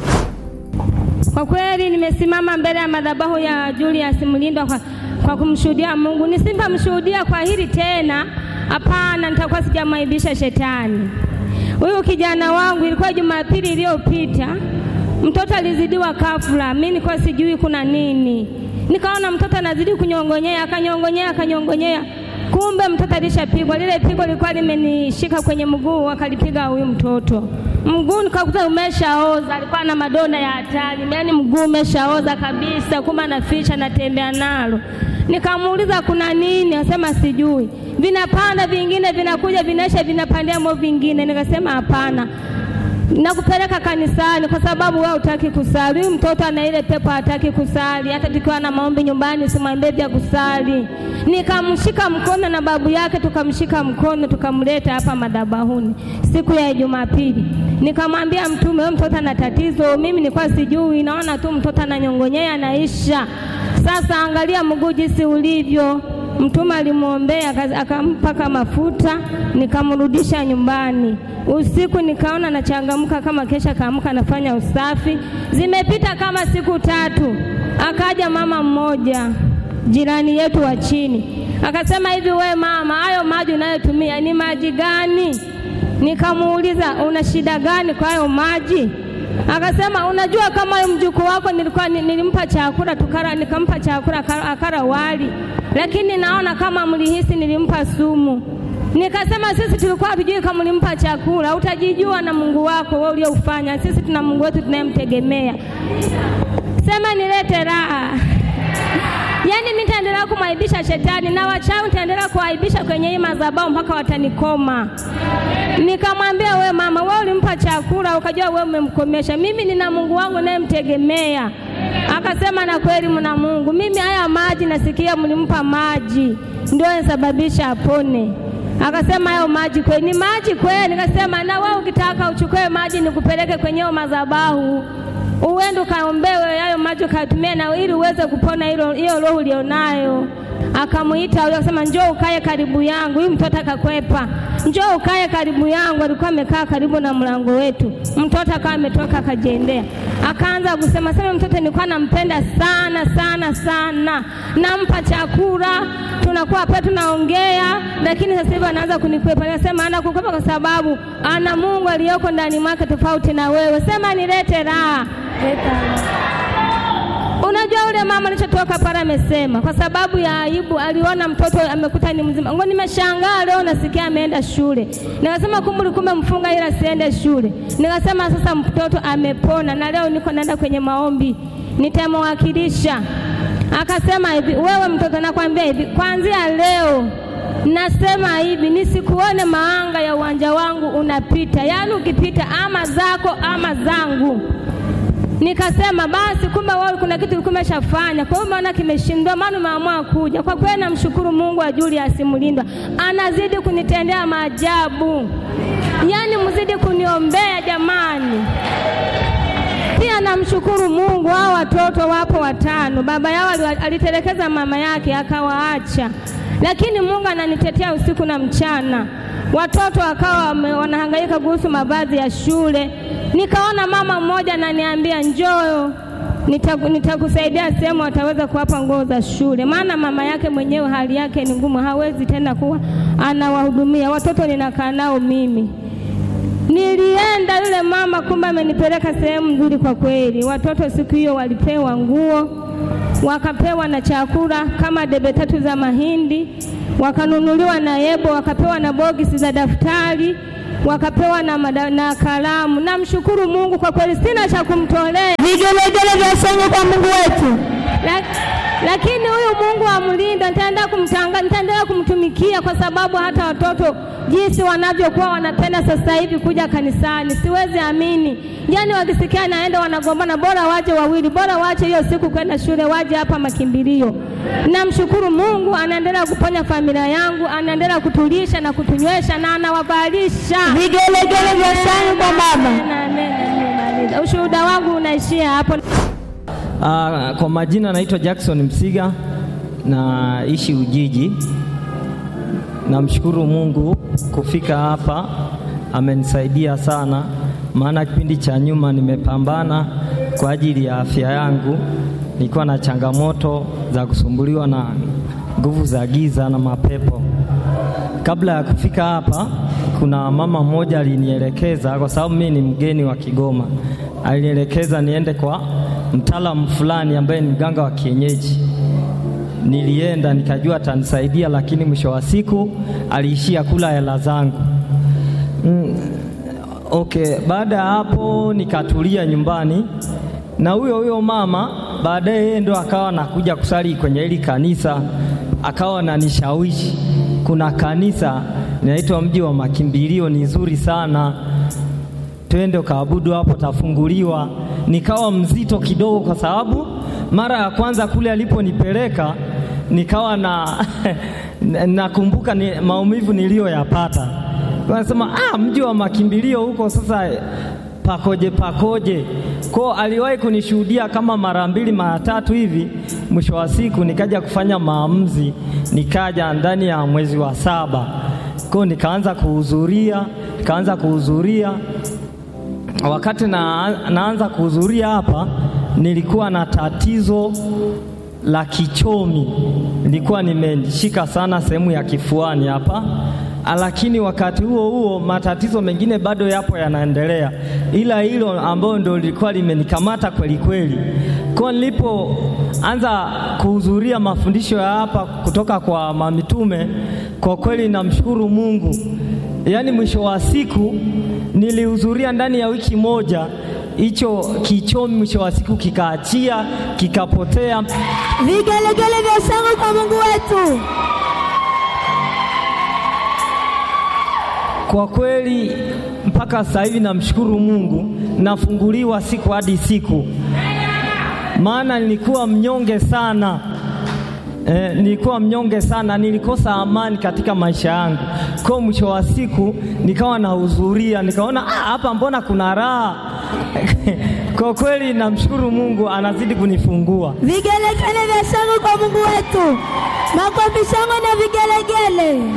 Kwa kweli nimesimama mbele ya madhabahu ya Julius Mlindwa kwa, kwa kumshuhudia Mungu. Nisipomshuhudia kwa hili tena, hapana, nitakuwa sijamwaibisha shetani. Huyu kijana wangu, ilikuwa Jumapili iliyopita, mtoto alizidiwa kafura, mimi nilikuwa sijui kuna nini, nikaona mtoto anazidi kunyongonyea, akanyongonyea, akanyongonyea kumbe mtoto alishapigwa. Lile pigo lilikuwa limenishika kwenye mguu, akalipiga huyu mtoto mguu, nikakuta umeshaoza. Alikuwa na madonda ya hatari, yaani mguu umeshaoza kabisa, kuma naficha, natembea nalo. Nikamuuliza kuna nini, asema sijui, vinapanda vingine vinakuja vinaisha, vinapandia mo vingine. Nikasema hapana, nakupeleka kanisani kwa sababu wewe hutaki kusali. Huyu mtoto ana ile pepo, hataki kusali. Hata tukiwa na maombi nyumbani, simwambie vya kusali. Nikamshika mkono na babu yake, tukamshika mkono, tukamleta hapa madhabahuni siku ya Jumapili. Nikamwambia mtume, huyu mtoto ana tatizo. Mimi nilikuwa sijui, naona tu mtoto ananyongonyea, anaisha. Sasa angalia mguu jinsi ulivyo. Mtume alimwombea aka- akampaka mafuta, nikamrudisha nyumbani. Usiku nikaona nachangamka kama kesha kaamka nafanya usafi. Zimepita kama siku tatu, akaja mama mmoja jirani yetu wa chini akasema, hivi we mama, hayo maji unayotumia ni maji gani? Nikamuuliza, una shida gani kwa hayo maji? Akasema unajua kama huyo mjukuu wako nilikuwa ni- nilimpa chakula tukara, nikampa chakula akara, akara wali, lakini naona kama mlihisi nilimpa sumu. Nikasema sisi tulikuwa hatujui kama ulimpa chakula, utajijua na Mungu wako wewe ulioufanya. Sisi tuna Mungu wetu tunayemtegemea. Sema nilete raha. Yaani mimi nitaendelea kumwaibisha shetani na wachawi nitaendelea kuwaibisha kwenye hii madhabahu mpaka watanikoma. Nikamwambia we mama, wewe ulimpa chakula ukajua wewe umemkomesha. Mimi nina Mungu wangu nayemtegemea. Akasema na kweli mna Mungu. Mimi haya maji nasikia mlimpa maji ndio yanasababisha apone. Akasema hayo maji kweli ni maji kweli. Nikasema na wewe ukitaka uchukue maji nikupeleke kwenye hiyo madhabahu uende ukaombewe hayo maji ukatumia na ili uweze kupona hilo hiyo roho ulionayo. Akamuita yule akasema, njoo ukae karibu yangu. Huyu mtoto akakwepa, njoo ukae karibu yangu. Alikuwa amekaa karibu na mlango wetu. Mtoto akawa ametoka akajiendea, akaanza kusema sema, mtoto nilikuwa nampenda sana sana sana, nampa chakula, tunakuwa hapa tunaongea, lakini sasa hivi anaanza kunikwepa. Nikasema ana kukwepa kwa sababu ana Mungu aliyoko ndani mwake tofauti na wewe. Sema nilete raha. Unajua ule mama alichotoka pale amesema kwa sababu ya aibu, aliona mtoto amekuta ni mzima. Ngo, nimeshangaa leo nasikia ameenda shule. Nikasema kumbe kumbe mfunga ila siende shule. Nikasema sasa mtoto amepona, na leo niko naenda kwenye maombi, nitamwakilisha. Akasema hivi, wewe mtoto, nakwambia hivi, kuanzia leo nasema hivi, nisikuone maanga ya uwanja wangu unapita, yaani ukipita ama zako ama zangu. Nikasema basi, kumbe wewe kuna kitu ulikuwa umeshafanya, kwa hiyo maana kimeshindwa, maana umeamua kuja. Kwa kweli namshukuru Mungu wa Julius Mlindwa, anazidi kunitendea maajabu, yaani mzidi kuniombea jamani. Pia namshukuru Mungu, hao watoto wapo watano, baba yao ali- alitelekeza mama yake akawaacha, lakini Mungu ananitetea usiku na mchana. Watoto wakawa wame- wanahangaika kuhusu mavazi ya shule, Nikaona mama mmoja ananiambia njoo, nitaku- nitakusaidia sehemu ataweza kuwapa nguo za shule, maana mama yake mwenyewe hali yake ni ngumu, hawezi tena kuwa anawahudumia watoto, ninakaa nao mimi. Nilienda yule mama, kumbe amenipeleka sehemu nzuri kwa kweli. Watoto siku hiyo walipewa nguo, wakapewa na chakula kama debe tatu za mahindi, wakanunuliwa na yebo, wakapewa na bogisi za daftari, wakapewa na, mada, na kalamu. Namshukuru Mungu kwa kweli, sina cha kumtolea Vigelegele vya shangwe kwa Mungu wetu. Lak- lakini huyu Mungu amlinda, nitaenda kumtanga, nitaendelea kumtumikia kwa sababu hata watoto jinsi wanavyokuwa wanapenda sasa hivi kuja kanisani, siwezi amini. Yani wakisikia naenda wanagombana, bora waje wawili, bora wache hiyo siku kwenda shule, waje hapa makimbilio. Namshukuru Mungu, anaendelea kuponya familia yangu, anaendelea kutulisha na kutunywesha na anawavalisha. Vigelegele vya shangwe kwa baba. Amen, amen, nimemaliza. Ushuhuda wangu unaishia hapo. Ah, kwa majina naitwa Jackson Msiga naishi Ujiji. Namshukuru Mungu kufika hapa, amenisaidia sana, maana kipindi cha nyuma nimepambana kwa ajili ya afya yangu. Nilikuwa na changamoto za kusumbuliwa na nguvu za giza na mapepo. Kabla ya kufika hapa, kuna mama mmoja alinielekeza, kwa sababu mimi ni mgeni wa Kigoma, alinielekeza niende kwa mtaalamu fulani ambaye ni mganga wa kienyeji. Nilienda nikajua atanisaidia, lakini mwisho wa siku aliishia kula hela zangu. Mm, okay, baada ya hapo nikatulia nyumbani na huyo huyo mama baadaye yeye ndo akawa nakuja kusali kwenye hili kanisa, akawa ananishawishi kuna kanisa linaitwa Mji wa Makimbilio, ni zuri sana, twende ukaabudu hapo, tafunguliwa. Nikawa mzito kidogo, kwa sababu mara ya kwanza kule aliponipeleka nikawa na nakumbuka ni maumivu niliyoyapata. Wanasema ah, mji wa makimbilio huko sasa pakoje pakoje. Ko aliwahi kunishuhudia kama mara mbili mara tatu hivi. Mwisho wa siku nikaja kufanya maamuzi, nikaja ndani ya mwezi wa saba ko nikaanza kuhudhuria, nikaanza kuhudhuria. Wakati na, naanza kuhudhuria hapa, nilikuwa na tatizo la kichomi, nilikuwa nimeshika sana sehemu ya kifuani hapa lakini wakati huo huo matatizo mengine bado yapo yanaendelea, ila hilo ambayo ndio lilikuwa limenikamata kweli kweli. Kwa nilipoanza kuhudhuria mafundisho ya hapa kutoka kwa mamitume, kwa kweli namshukuru Mungu. Yaani mwisho wa siku nilihudhuria ndani ya wiki moja, hicho kichomi mwisho wa siku kikaachia, kikapotea. Vigelegele vya shangwe kwa Mungu wetu. Kwa kweli mpaka sasa hivi namshukuru Mungu, nafunguliwa siku hadi siku, maana nilikuwa mnyonge sana eh, nilikuwa mnyonge sana, nilikosa amani katika maisha yangu. Kwa mwisho wa siku nikawa nahudhuria, nikaona ah, hapa mbona kuna raha kwa kweli namshukuru Mungu, anazidi kunifungua. Vigelegele vya shangwe kwa Mungu wetu. Makofi, shangwe na vigelegele.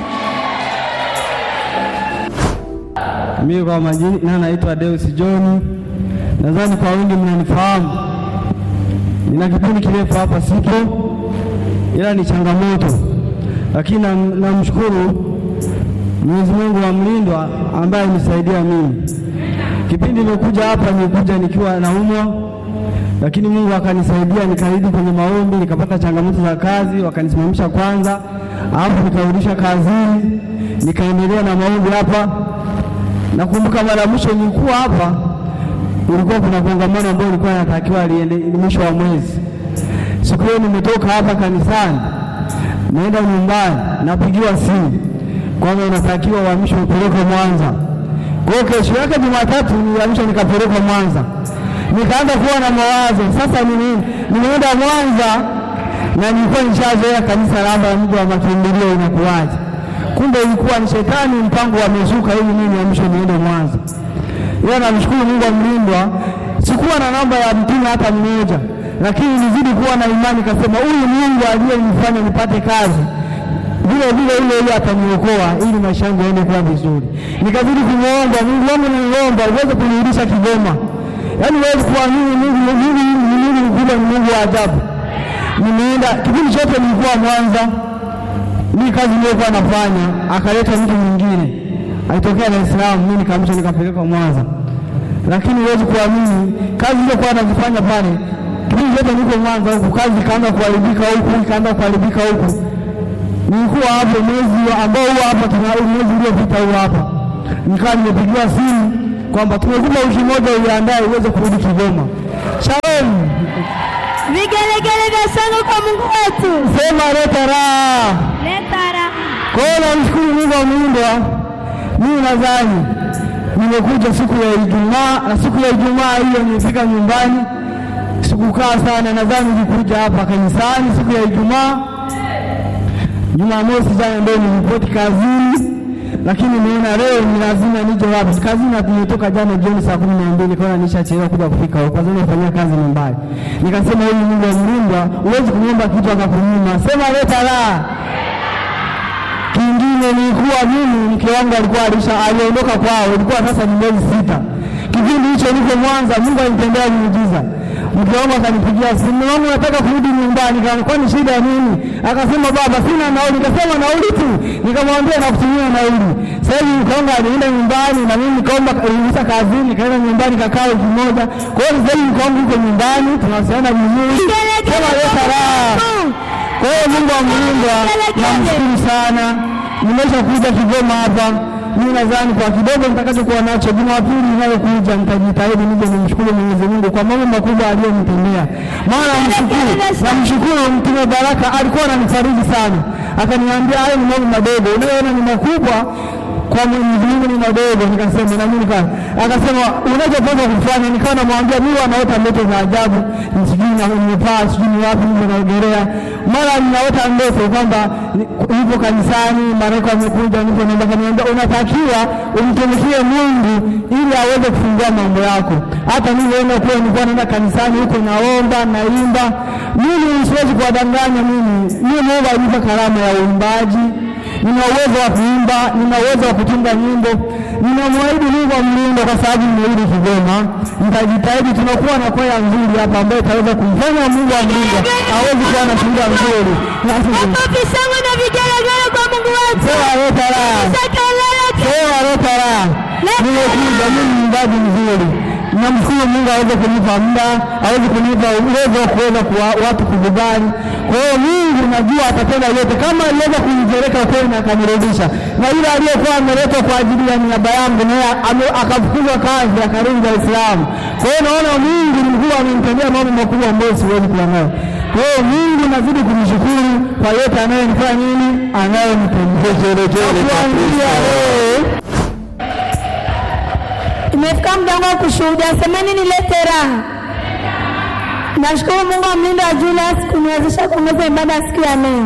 Mimi kwa majina naitwa Deus John, nadhani kwa wengi mnanifahamu. Nina kipindi kirefu hapa sipo, ila ni changamoto, lakini nam- namshukuru Mwenyezi Mungu wa mlindwa ambaye anisaidia mimi. Kipindi nimekuja hapa, nilikuja nikiwa naumwa, lakini Mungu akanisaidia, nikarudi kwenye maombi, nikapata changamoto za kazi, wakanisimamisha kwanza, alafu nikarudisha kazini, nikaendelea na maombi hapa Nakumbuka mara mwisho nilikuwa hapa, ulikuwa kuna kongamano ambayo ilikuwa inatakiwa liende ni mwisho wa mwezi. Siku hiyo nimetoka hapa kanisani, naenda nyumbani, napigiwa simu kwamba unatakiwa uhamishwe upelekwe Mwanza. Kwa hiyo kesho yake Jumatatu nilihamishwa nikapelekwa Mwanza, nikaanza kuwa na mawazo sasa, ni nini? Nimeenda Mwanza na nilikuwa nishazoea kanisa labda mji wa makimbilio inakuwaje? kumbe ilikuwa ni shetani mpango wamezuka ili mimi niamshwe niende Mwanza. Ila namshukuru Mungu amlindwa, sikuwa na namba ya mtume hata mmoja, lakini nilizidi kuwa na imani, kasema huyu Mungu aliyenifanya nipate kazi vile vile ile ile ataniokoa ili maisha yangu yaende kuwa vizuri. Nikazidi kumwomba Mungu wangu, niliomba uweze kunirudisha Kigoma, yaani uweze kuamini Mungu Mungu ni Mungu mkubwa, ni Mungu wa ajabu. Nimeenda kipindi chote nilikuwa Mwanza, mimi kazi niliyokuwa nafanya, akaleta mtu mwingine alitokea Dar es Salaam, mimi nikamsha nikapeleka Mwanza, lakini huwezi kuamini kazi iliyokuwa nazifanya pale, kipindi chote niko Mwanza huku, kazi ikaanza kuharibika huku, ikaanza kuharibika huku. Nilikuwa hapo mwezi wa- ambao huo hapa tuna mwezi uliopita huo hapa, nikawa nimepigiwa simu kwamba tumekupa wiki moja uiandae uweze kurudi Kigoma. Shalom, Vigelegele vya shangwe kwa Mungu wetu. sema leta raha. Leta raha. Kwa hiyo namshukuru Mungu wa muumba. Mimi nadhani nimekuja siku ya Ijumaa na siku ya Ijumaa hiyo nilifika nyumbani, sikukaa sana. Nadhani nilikuja hapa kanisani siku ya Ijumaa. Jumamosi jana ndio nilipoti kazini, lakini nimeona leo ni lazima nije wapi kazini. na Nimetoka jana jioni saa kumi na mbili kaona nishachelewa kuja kufika huko, kwa sababu nafanyia kazi nyumbani. Nikasema huyu Mungu wa mlindwa, huwezi kumwomba kitu akakunyima. Sema leta raha. Kingine nilikuwa mimi mke wangu alikuwa alisha aliondoka kwao, ilikuwa sasa ni miezi sita. Kipindi hicho niko Mwanza, Mungu alinitendea muujiza. Mke wangu akanipigia simu, "Mume wangu nataka kurudi nyumbani." Kama kwani shida nini? Akasema baba, sina nauli. Nikasema nauli tu, nikamwambia nakutumia nauli. Sasa hivi mke wangu alienda nyumbani na mimi nikaomba ruhusa kazini, nikaenda nyumbani kakaa wiki moja. Kwa hiyo sasa hivi mke wangu yuko nyumbani, tunawasiliana vizuri. Sema leta raha. Kwa hiyo Mungu wa mlindwa, namshukuru sana. Nimesha kuja Kigoma hapa, mimi nadhani kwa kidogo nitakachokuwa nacho Jumapili inayokuja nitajitahidi nije nimshukuru Mwenyezi Mungu kwa mambo makubwa aliyonitendea. Maana namshukuru, namshukuru Mtume Baraka alikuwa ananifariji sana, akaniambia hayo ni mambo madogo, unayoona ni makubwa kwa Mwenyezi Mungu ni madogo. Nikasema na mimi nika akasema unachopaswa kufanya. Nikawa namwambia mimi wanaota ndoto za ajabu, sijui na nimepaa sijui ni wapi niko naogelea, mara ninaota ndoto kwamba ni- nipo kanisani, malaika amekuja, nipo naomba, kaniambia unatakiwa umtumikie Mungu ili aweze kufungua mambo yako. Hata niliona kuwa nilikuwa naenda kanisani huko naomba naimba. Mimi siwezi kuwadanganya, mimi mimi Mungu alinipa karama ya uimbaji nina uwezo wa kuimba, nina uwezo wa kutunga nyimbo. Ninamwahidi Mungu wa mlindo, kwa sababu nimerudi Kigoma, nitajitahidi. Tunakuwa na kwaya nzuri hapa ambayo itaweza kumfanya Mungu wa mlindo awezi kuwa na shuhuda nzuri. Makofi shangwe na vigelegele kwa Mungu wetu. Sema leta raha, Kelele sema leta raha. Nimekuja mimi ni mwimbaji mzuri, namshukuru Mungu aweze kunipa muda, aweze kunipa uwezo wa kuweza kuwa watu kukubali. Kwa hiyo Mungu najua atatenda yote, kama aliweza kunipeleka kweli na akanirudisha, na yule aliyekuwa ameletwa kwa ajili ya niaba yangu naye ame- akafukuzwa kazi akarudi Dar es Salaam. Kwa hiyo naona Mungu ni mkubwa, amenitendea mambo makubwa ambayo siwezi kuwa nayo. Kwa hiyo Mungu nazidi kumshukuru kwa yote anayonifanya nini, anayonitendea kuanzia leo Imefika muda wangu wa kushuhudia, semeni nilete raha. Nashukuru Mungu wa mlindo wa Julius kuniwezesha kuongoza ibada ya siku ya leo.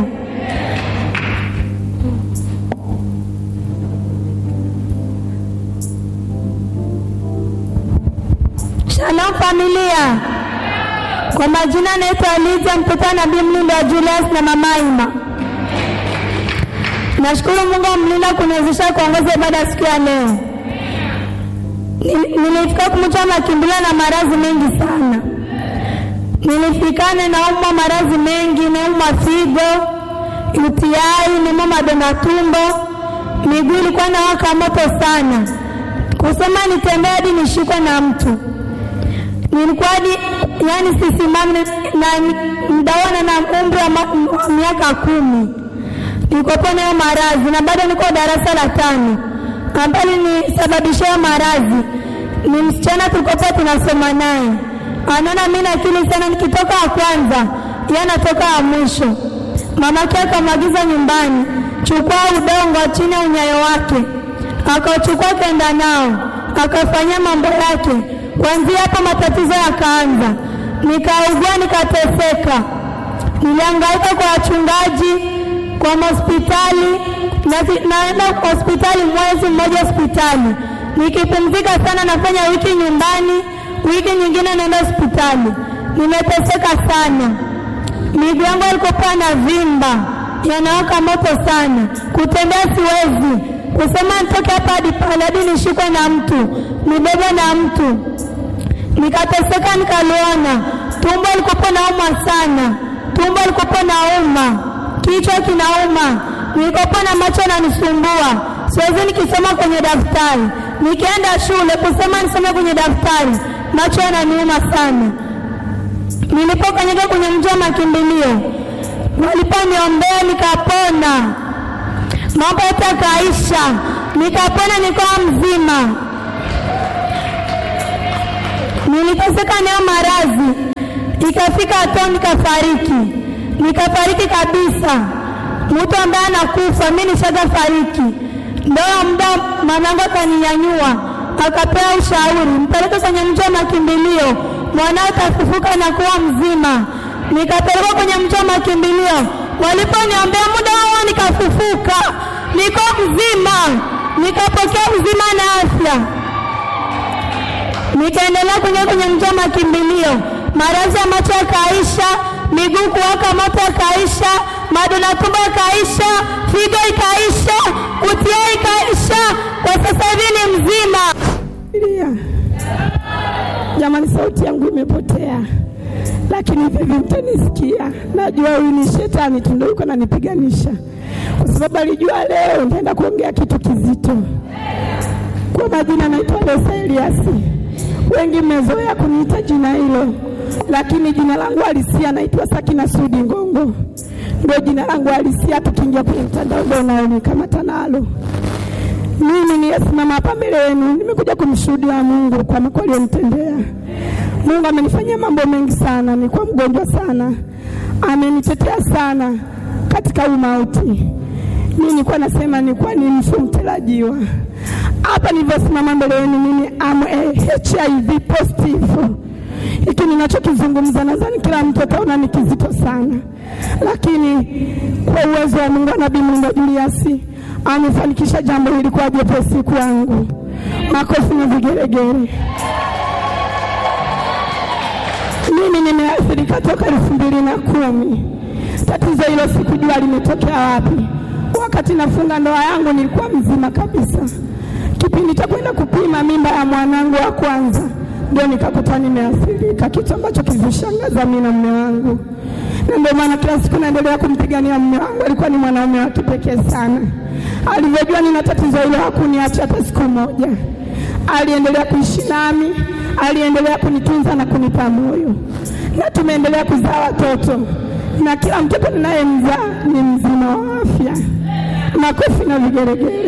Shalom familia, kwa majina naitwa Lidia mtoto wa nabii mlindo wa Julius na mama Ima. Nashukuru Mungu wa mlindo kuniwezesha kuongoza ibada ya siku ya leo. Nili- Nilifika kumcha makimbilio na maradhi mengi sana. Nilifikana naumwa maradhi mengi, naumwa figo, UTI, naumwa madonda tumbo, miguu ilikuwa inawaka moto sana, kusema nitembee hadi nishikwe na mtu. Nilikuwa hadi yani sisimami na mdawana na umri wa ma- wa miaka kumi nilikuwa nayo maradhi na bado niko darasa la tano ambalo nisababishia maradhi ni msichana tulikokuwa tunasoma naye anaona mimi na akili sana nikitoka wa kwanza yeye anatoka wa mwisho mamake akamwagiza nyumbani chukua udongo chini ya unyayo wake akachukua kenda nao akafanyia mambo yake kuanzia hapo matatizo yakaanza nikaugua nikateseka nilihangaika kwa wachungaji kwa hospitali na- naenda hospitali mwezi mmoja hospitali nikipumzika sana nafanya wiki nyumbani wiki nyingine naenda hospitali nimeteseka sana miguu yangu alikokuwa na vimba yanawaka moto sana. Kutembea siwezi, kusema nitoke hapa hadi pale hadi nishikwe na mtu nibebe na mtu. Nikateseka, nikaliona tumbo likopo nauma sana, tumbo likopo nauma, kichwa kinauma, nilikopo na macho yananisumbua, siwezi nikisoma kwenye daftari. Nikienda shule kusema nisome kwenye daftari, macho yananiuma sana. Nilipokanyaga kwenye mji wa makimbilio, waliponiombea nikapona, mambo yote yakaisha, nikapona, nikawa mzima. Niliteseka nayo maradhi, ikafika hatua nikafariki, nikafariki kabisa. Mtu ambaye anakufa, mimi nishaga fariki. Ndio muda mwanangu akaninyanyua, akapewa ushauri, mpeleke kwenye mji wa makimbilio, mwanao atafufuka na kuwa mzima. Nikapelekwa kwenye mji wa makimbilio, waliponiombea muda huo nikafufuka, niko mzima, nikapokea uzima na afya nikaendelea kuingia kwenye mji wa makimbilio, maradhi ya macho yakaisha, miguu kuwaka moto yakaisha, madonda tumbo yakaisha, figo ikaisha, utia ikaisha. Kwa sasa hivi ni mzima. Lia. Jamani, sauti yangu imepotea, lakini hivi hivi mtanisikia. Najua huyu ni shetani tu ndio yuko ananipiganisha, kwa sababu alijua leo nitaenda kuongea kitu kizito. Kwa majina naitwa Lesa Eliasi, wengi mmezoea kuniita jina hilo, lakini jina langu halisia naitwa Sakina Sudi Ngongo, ndio jina langu halisia. Tukiingia kwenye mtandao ndio unaonikamata nalo. Mimi niliyesimama hapa mbele yenu nimekuja kumshuhudia Mungu kwa makuu aliyonitendea. Mungu amenifanyia mambo mengi sana, nilikuwa mgonjwa sana, amenitetea sana katika huu mauti. Mimi nilikuwa nasema nilikuwa ni mfu mtarajiwa. Hapa nilivyosimama mbele yenu, mimi am a HIV positive. Hiki ninachokizungumza nadhani kila mtu ataona ni kizito sana, lakini kwa uwezo wa Mungu, Nabii Mungu Julius amefanikisha jambo hili kwa jepesi kwangu. Makofi na vigeregere. Mimi nimeathirika toka elfu mbili na kumi. Tatizo hilo sikujua limetokea wapi. Wakati nafunga ndoa yangu nilikuwa mzima kabisa. Kipindi cha kwenda kupima mimba ya mwanangu wa kwanza ndio nikakuta nimeathirika, kitu ambacho kilishangaza mimi na mume wangu, na ndio maana kila siku naendelea kumpigania mume wangu. Alikuwa ni mwanaume wa kipekee sana. Alivyojua nina tatizo hilo hakuniacha hata siku moja, aliendelea kuishi nami, aliendelea kunitunza na kunipa moyo, na tumeendelea kuzaa watoto, na kila mtoto ninayemzaa ni mzima wa afya. Makofi na vigeregere.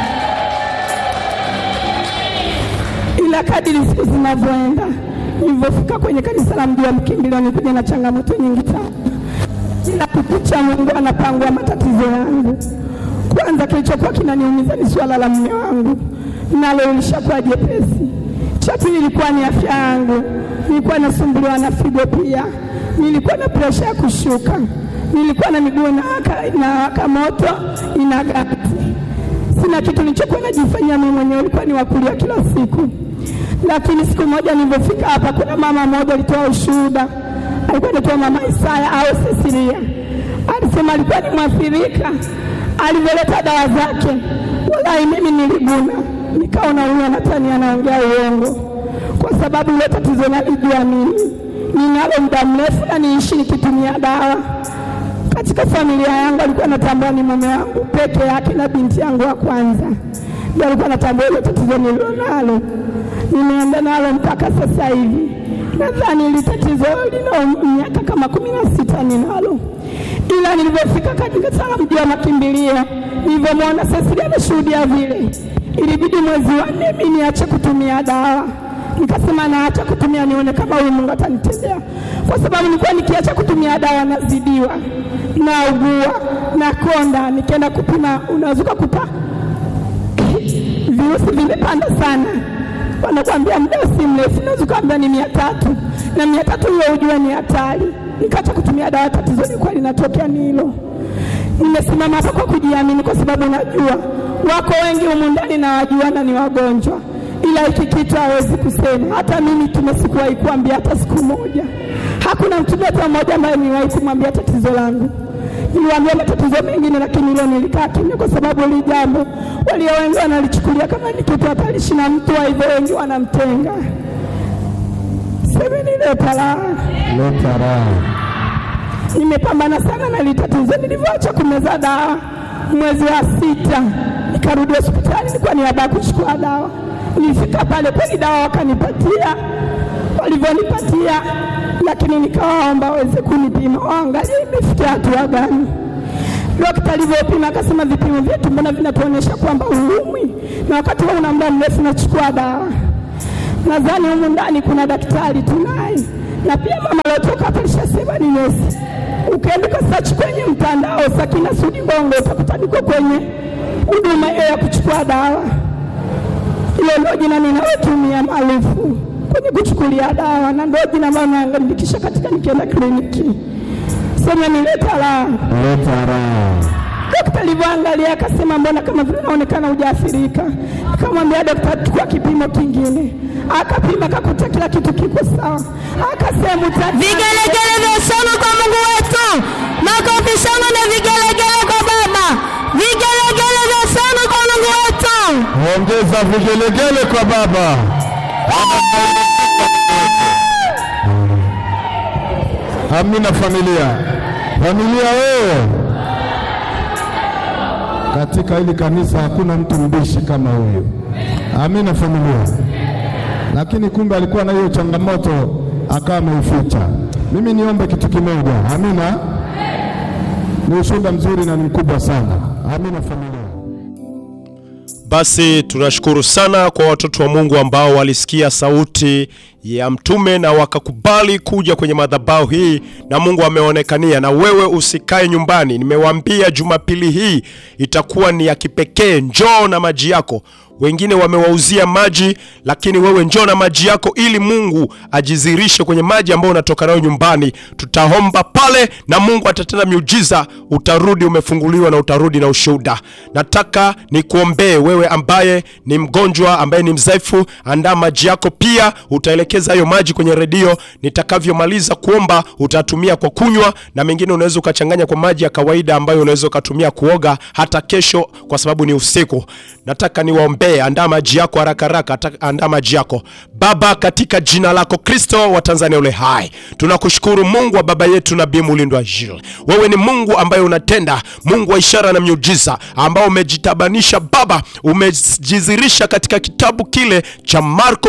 Ila kadiri siku zinavyoenda, nilivyofika kwenye kanisa la mji wa Mkimbilio, nilikuja na changamoto nyingi sana. Kila kukicha Mungu anapangua matatizo yangu. Kwanza kilichokuwa kinaniumiza ni suala la mume wangu, nalo lishakuwa jepesi. Cha pili ilikuwa ni afya yangu, nilikuwa nasumbuliwa na figo pia, nilikuwa na presha ya kushuka, nilikuwa na miguu inawaka inawaka moto ina gati. Sina kitu nilichokuwa najifanyia mimi mwenyewe, ilikuwa ni wakulia kila siku. Lakini siku moja nilipofika hapa, kuna mama mmoja alitoa ushuhuda, alikuwa anaitwa mama Isaya au Cecilia, alisema alikuwa ni mwathirika alivyoleta dawa zake, wallahi mimi niliguna, nikaona huyu anatani anaongea uongo, kwa sababu ile tatizo nalijua mimi ninalo muda mrefu na niishi nikitumia dawa. Katika familia yangu alikuwa anatambua ni mume wangu peke yake na binti yangu wa kwanza ndio alikuwa anatambua ile tatizo nililonalo. Nimeenda nalo mpaka sasa hivi, nadhani ile tatizo lina miaka kama kumi na sita ninalo ila nilivyofika katika sala mji wa makimbilio, nilivyomwona Cecilia ameshuhudia vile, ilibidi mwezi wa nne mimi niache kutumia dawa. Nikasema naacha kutumia nione kama huyu Mungu atanitendea, kwa sababu nilikuwa nikiacha kutumia dawa nazidiwa, naugua, nakonda. Nikienda kupima, unaweza kukuta virusi vimepanda sana, wanakuambia muda si mrefu, unaweza kuambia ni mia tatu na mia tatu hiyo ujue ni hatari nikaacha kutumia dawa. Tatizo lilikuwa linatokea ni hilo. Nimesimama hapa kwa kujiamini, kwa sababu najua wako wengi humu ndani na wajuana ni wagonjwa, ila hiki kitu hawezi kusema. Hata mimi tumesikuwahi kuambia hata siku moja. Hakuna mtu hata mmoja ambaye niwahi kumwambia tatizo langu. Niliwaambia matatizo mengine, lakini hilo nilikaa kimya, kwa sababu hili jambo walio wengi wanalichukulia kama ni kitu hatarishi, na mtu wa hivyo wengi wanamtenga. Semeni leta raha. Leta raha. Nimepambana sana na hili tatizo. Nilivyoacha kumeza dawa mwezi wa sita, nikarudi hospitali, nilikuwa niabaa kuchukua dawa. Nilifika pale kweli dawa wakanipatia, walivyonipatia, lakini nikawaomba waweze kunipima, waangalie imefikia hatua gani. Dokta alivyopima akasema, vipimo vyetu mbona vinatuonyesha kwamba huumwi, na wakati wewe una muda mrefu nachukua dawa. Nadhani humu ndani kuna daktari tunaye, na pia mama aliotoka hapa alishasema ni nesi. Ukienda ukasearch kwenye mtandao Sakina Sudi Bongo utakuta niko kwenye huduma hiyo ya kuchukua dawa. Hilo ndio jina ninalotumia maarufu kwenye kuchukulia dawa, na ndio jina ambalo naandikisha katika nikienda kliniki. Sema nileta raha. Leta raha. Dokta alivyoangalia akasema, mbona kama vile unaonekana hujaathirika. Akamwambia dokta, chukua kipimo kingine. Akapima akakuta kila kitu kiko sawa, akasema uta- Vigelegele vya shangwe kwa Mungu wetu, makofi shangwe na vigelegele kwa Baba, vigelegele vya shangwe kwa Mungu wetu. Ongeza vigelegele kwa Baba. Amina familia. Familia wewe. Katika hili kanisa hakuna mtu mbishi kama huyu. Amina familia. Lakini kumbe alikuwa na hiyo changamoto akawa ameificha. Mimi niombe kitu kimoja. Amina. Ni ushuhuda mzuri na ni mkubwa sana. Amina familia. Basi tunashukuru sana kwa watoto wa Mungu ambao walisikia sauti ya mtume na wakakubali kuja kwenye madhabahu hii, na Mungu ameonekania. Na wewe usikae nyumbani, nimewaambia Jumapili hii itakuwa ni ya kipekee. Njoo na maji yako. Wengine wamewauzia maji, lakini wewe njoo na maji yako ili Mungu ajizirishe kwenye maji ambayo unatoka nayo nyumbani. Tutaomba pale na Mungu atatenda miujiza, utarudi umefunguliwa na utarudi na ushuhuda. Nataka nikuombee wewe ambaye ni mgonjwa, ambaye ni mzaifu, andaa maji yako pia. Utaelekeza hayo maji kwenye redio. Nitakavyomaliza kuomba, utatumia kwa kunywa, na mengine unaweza ukachanganya kwa maji ya kawaida ambayo unaweza ukatumia kuoga hata kesho, kwa sababu ni usiku. Nataka niwaombee. Andaa maji yako haraka haraka, ata- andaa maji yako. Baba, katika jina lako Kristo wa Tanzania ule hai, tunakushukuru Mungu wa baba yetu Nabii Mulindwa Jules. Wewe ni Mungu ambaye unatenda, Mungu wa ishara na miujiza, ambao umejitabanisha Baba, umejizirisha katika kitabu kile cha Marko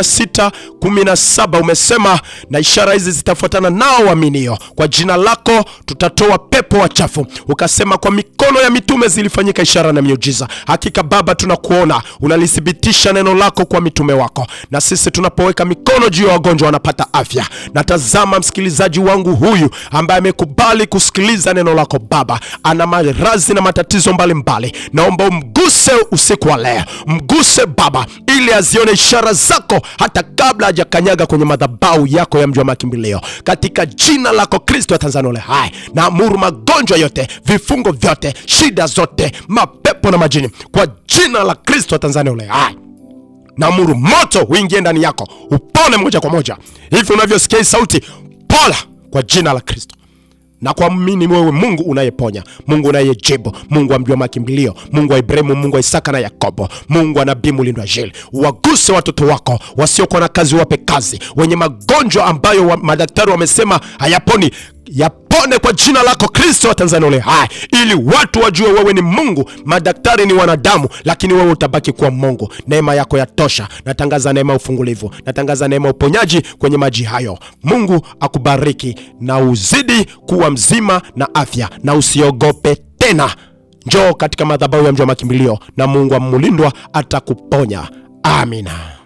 16 17, umesema na ishara hizi zitafuatana nao waaminio, kwa jina lako tutatoa pepo wachafu. Ukasema kwa mikono ya mitume zilifanyika ishara na miujiza. Hakika Baba, tunakuona unalithibitisha neno lako kwa mitume wako, na sisi tunapoweka mikono juu ya wagonjwa wanapata afya. Natazama msikilizaji wangu huyu ambaye amekubali kusikiliza neno lako Baba, ana maradhi na matatizo mbalimbali, naomba umguse usiku wa leo, mguse Baba ili azione ishara zako hata kabla hajakanyaga kwenye madhabahu yako ya mji wa makimbilio, katika jina lako Kristo wa Tanzania ule hai, na amuru magonjwa yote, vifungo vyote, shida zote, mapepo na majini, kwa jina la Kristo wa Tanzania ule hai naamuru moto uingie ndani yako upone moja kwa moja hivi unavyosikia hii sauti pola kwa jina la kristo na kuamini wewe mungu unayeponya mungu unayejibu mungu wa mji wa makimbilio mungu wa ibrahimu mungu wa isaka na yakobo mungu wa nabii mulindwa jili waguse watoto wako wasiokuwa na kazi wape kazi wenye magonjwa ambayo wa, madaktari wamesema hayaponi yapone kwa jina lako kristo wa tanzania ule hai ili watu wajue wewe ni mungu madaktari ni wanadamu lakini wewe utabaki kuwa mungu neema yako yatosha natangaza neema ya ufungulivu natangaza neema ya uponyaji kwenye maji hayo mungu akubariki na uzidi kuwa mzima na afya na usiogope tena njoo katika madhabahu ya mji wa makimbilio na mungu amulindwa atakuponya amina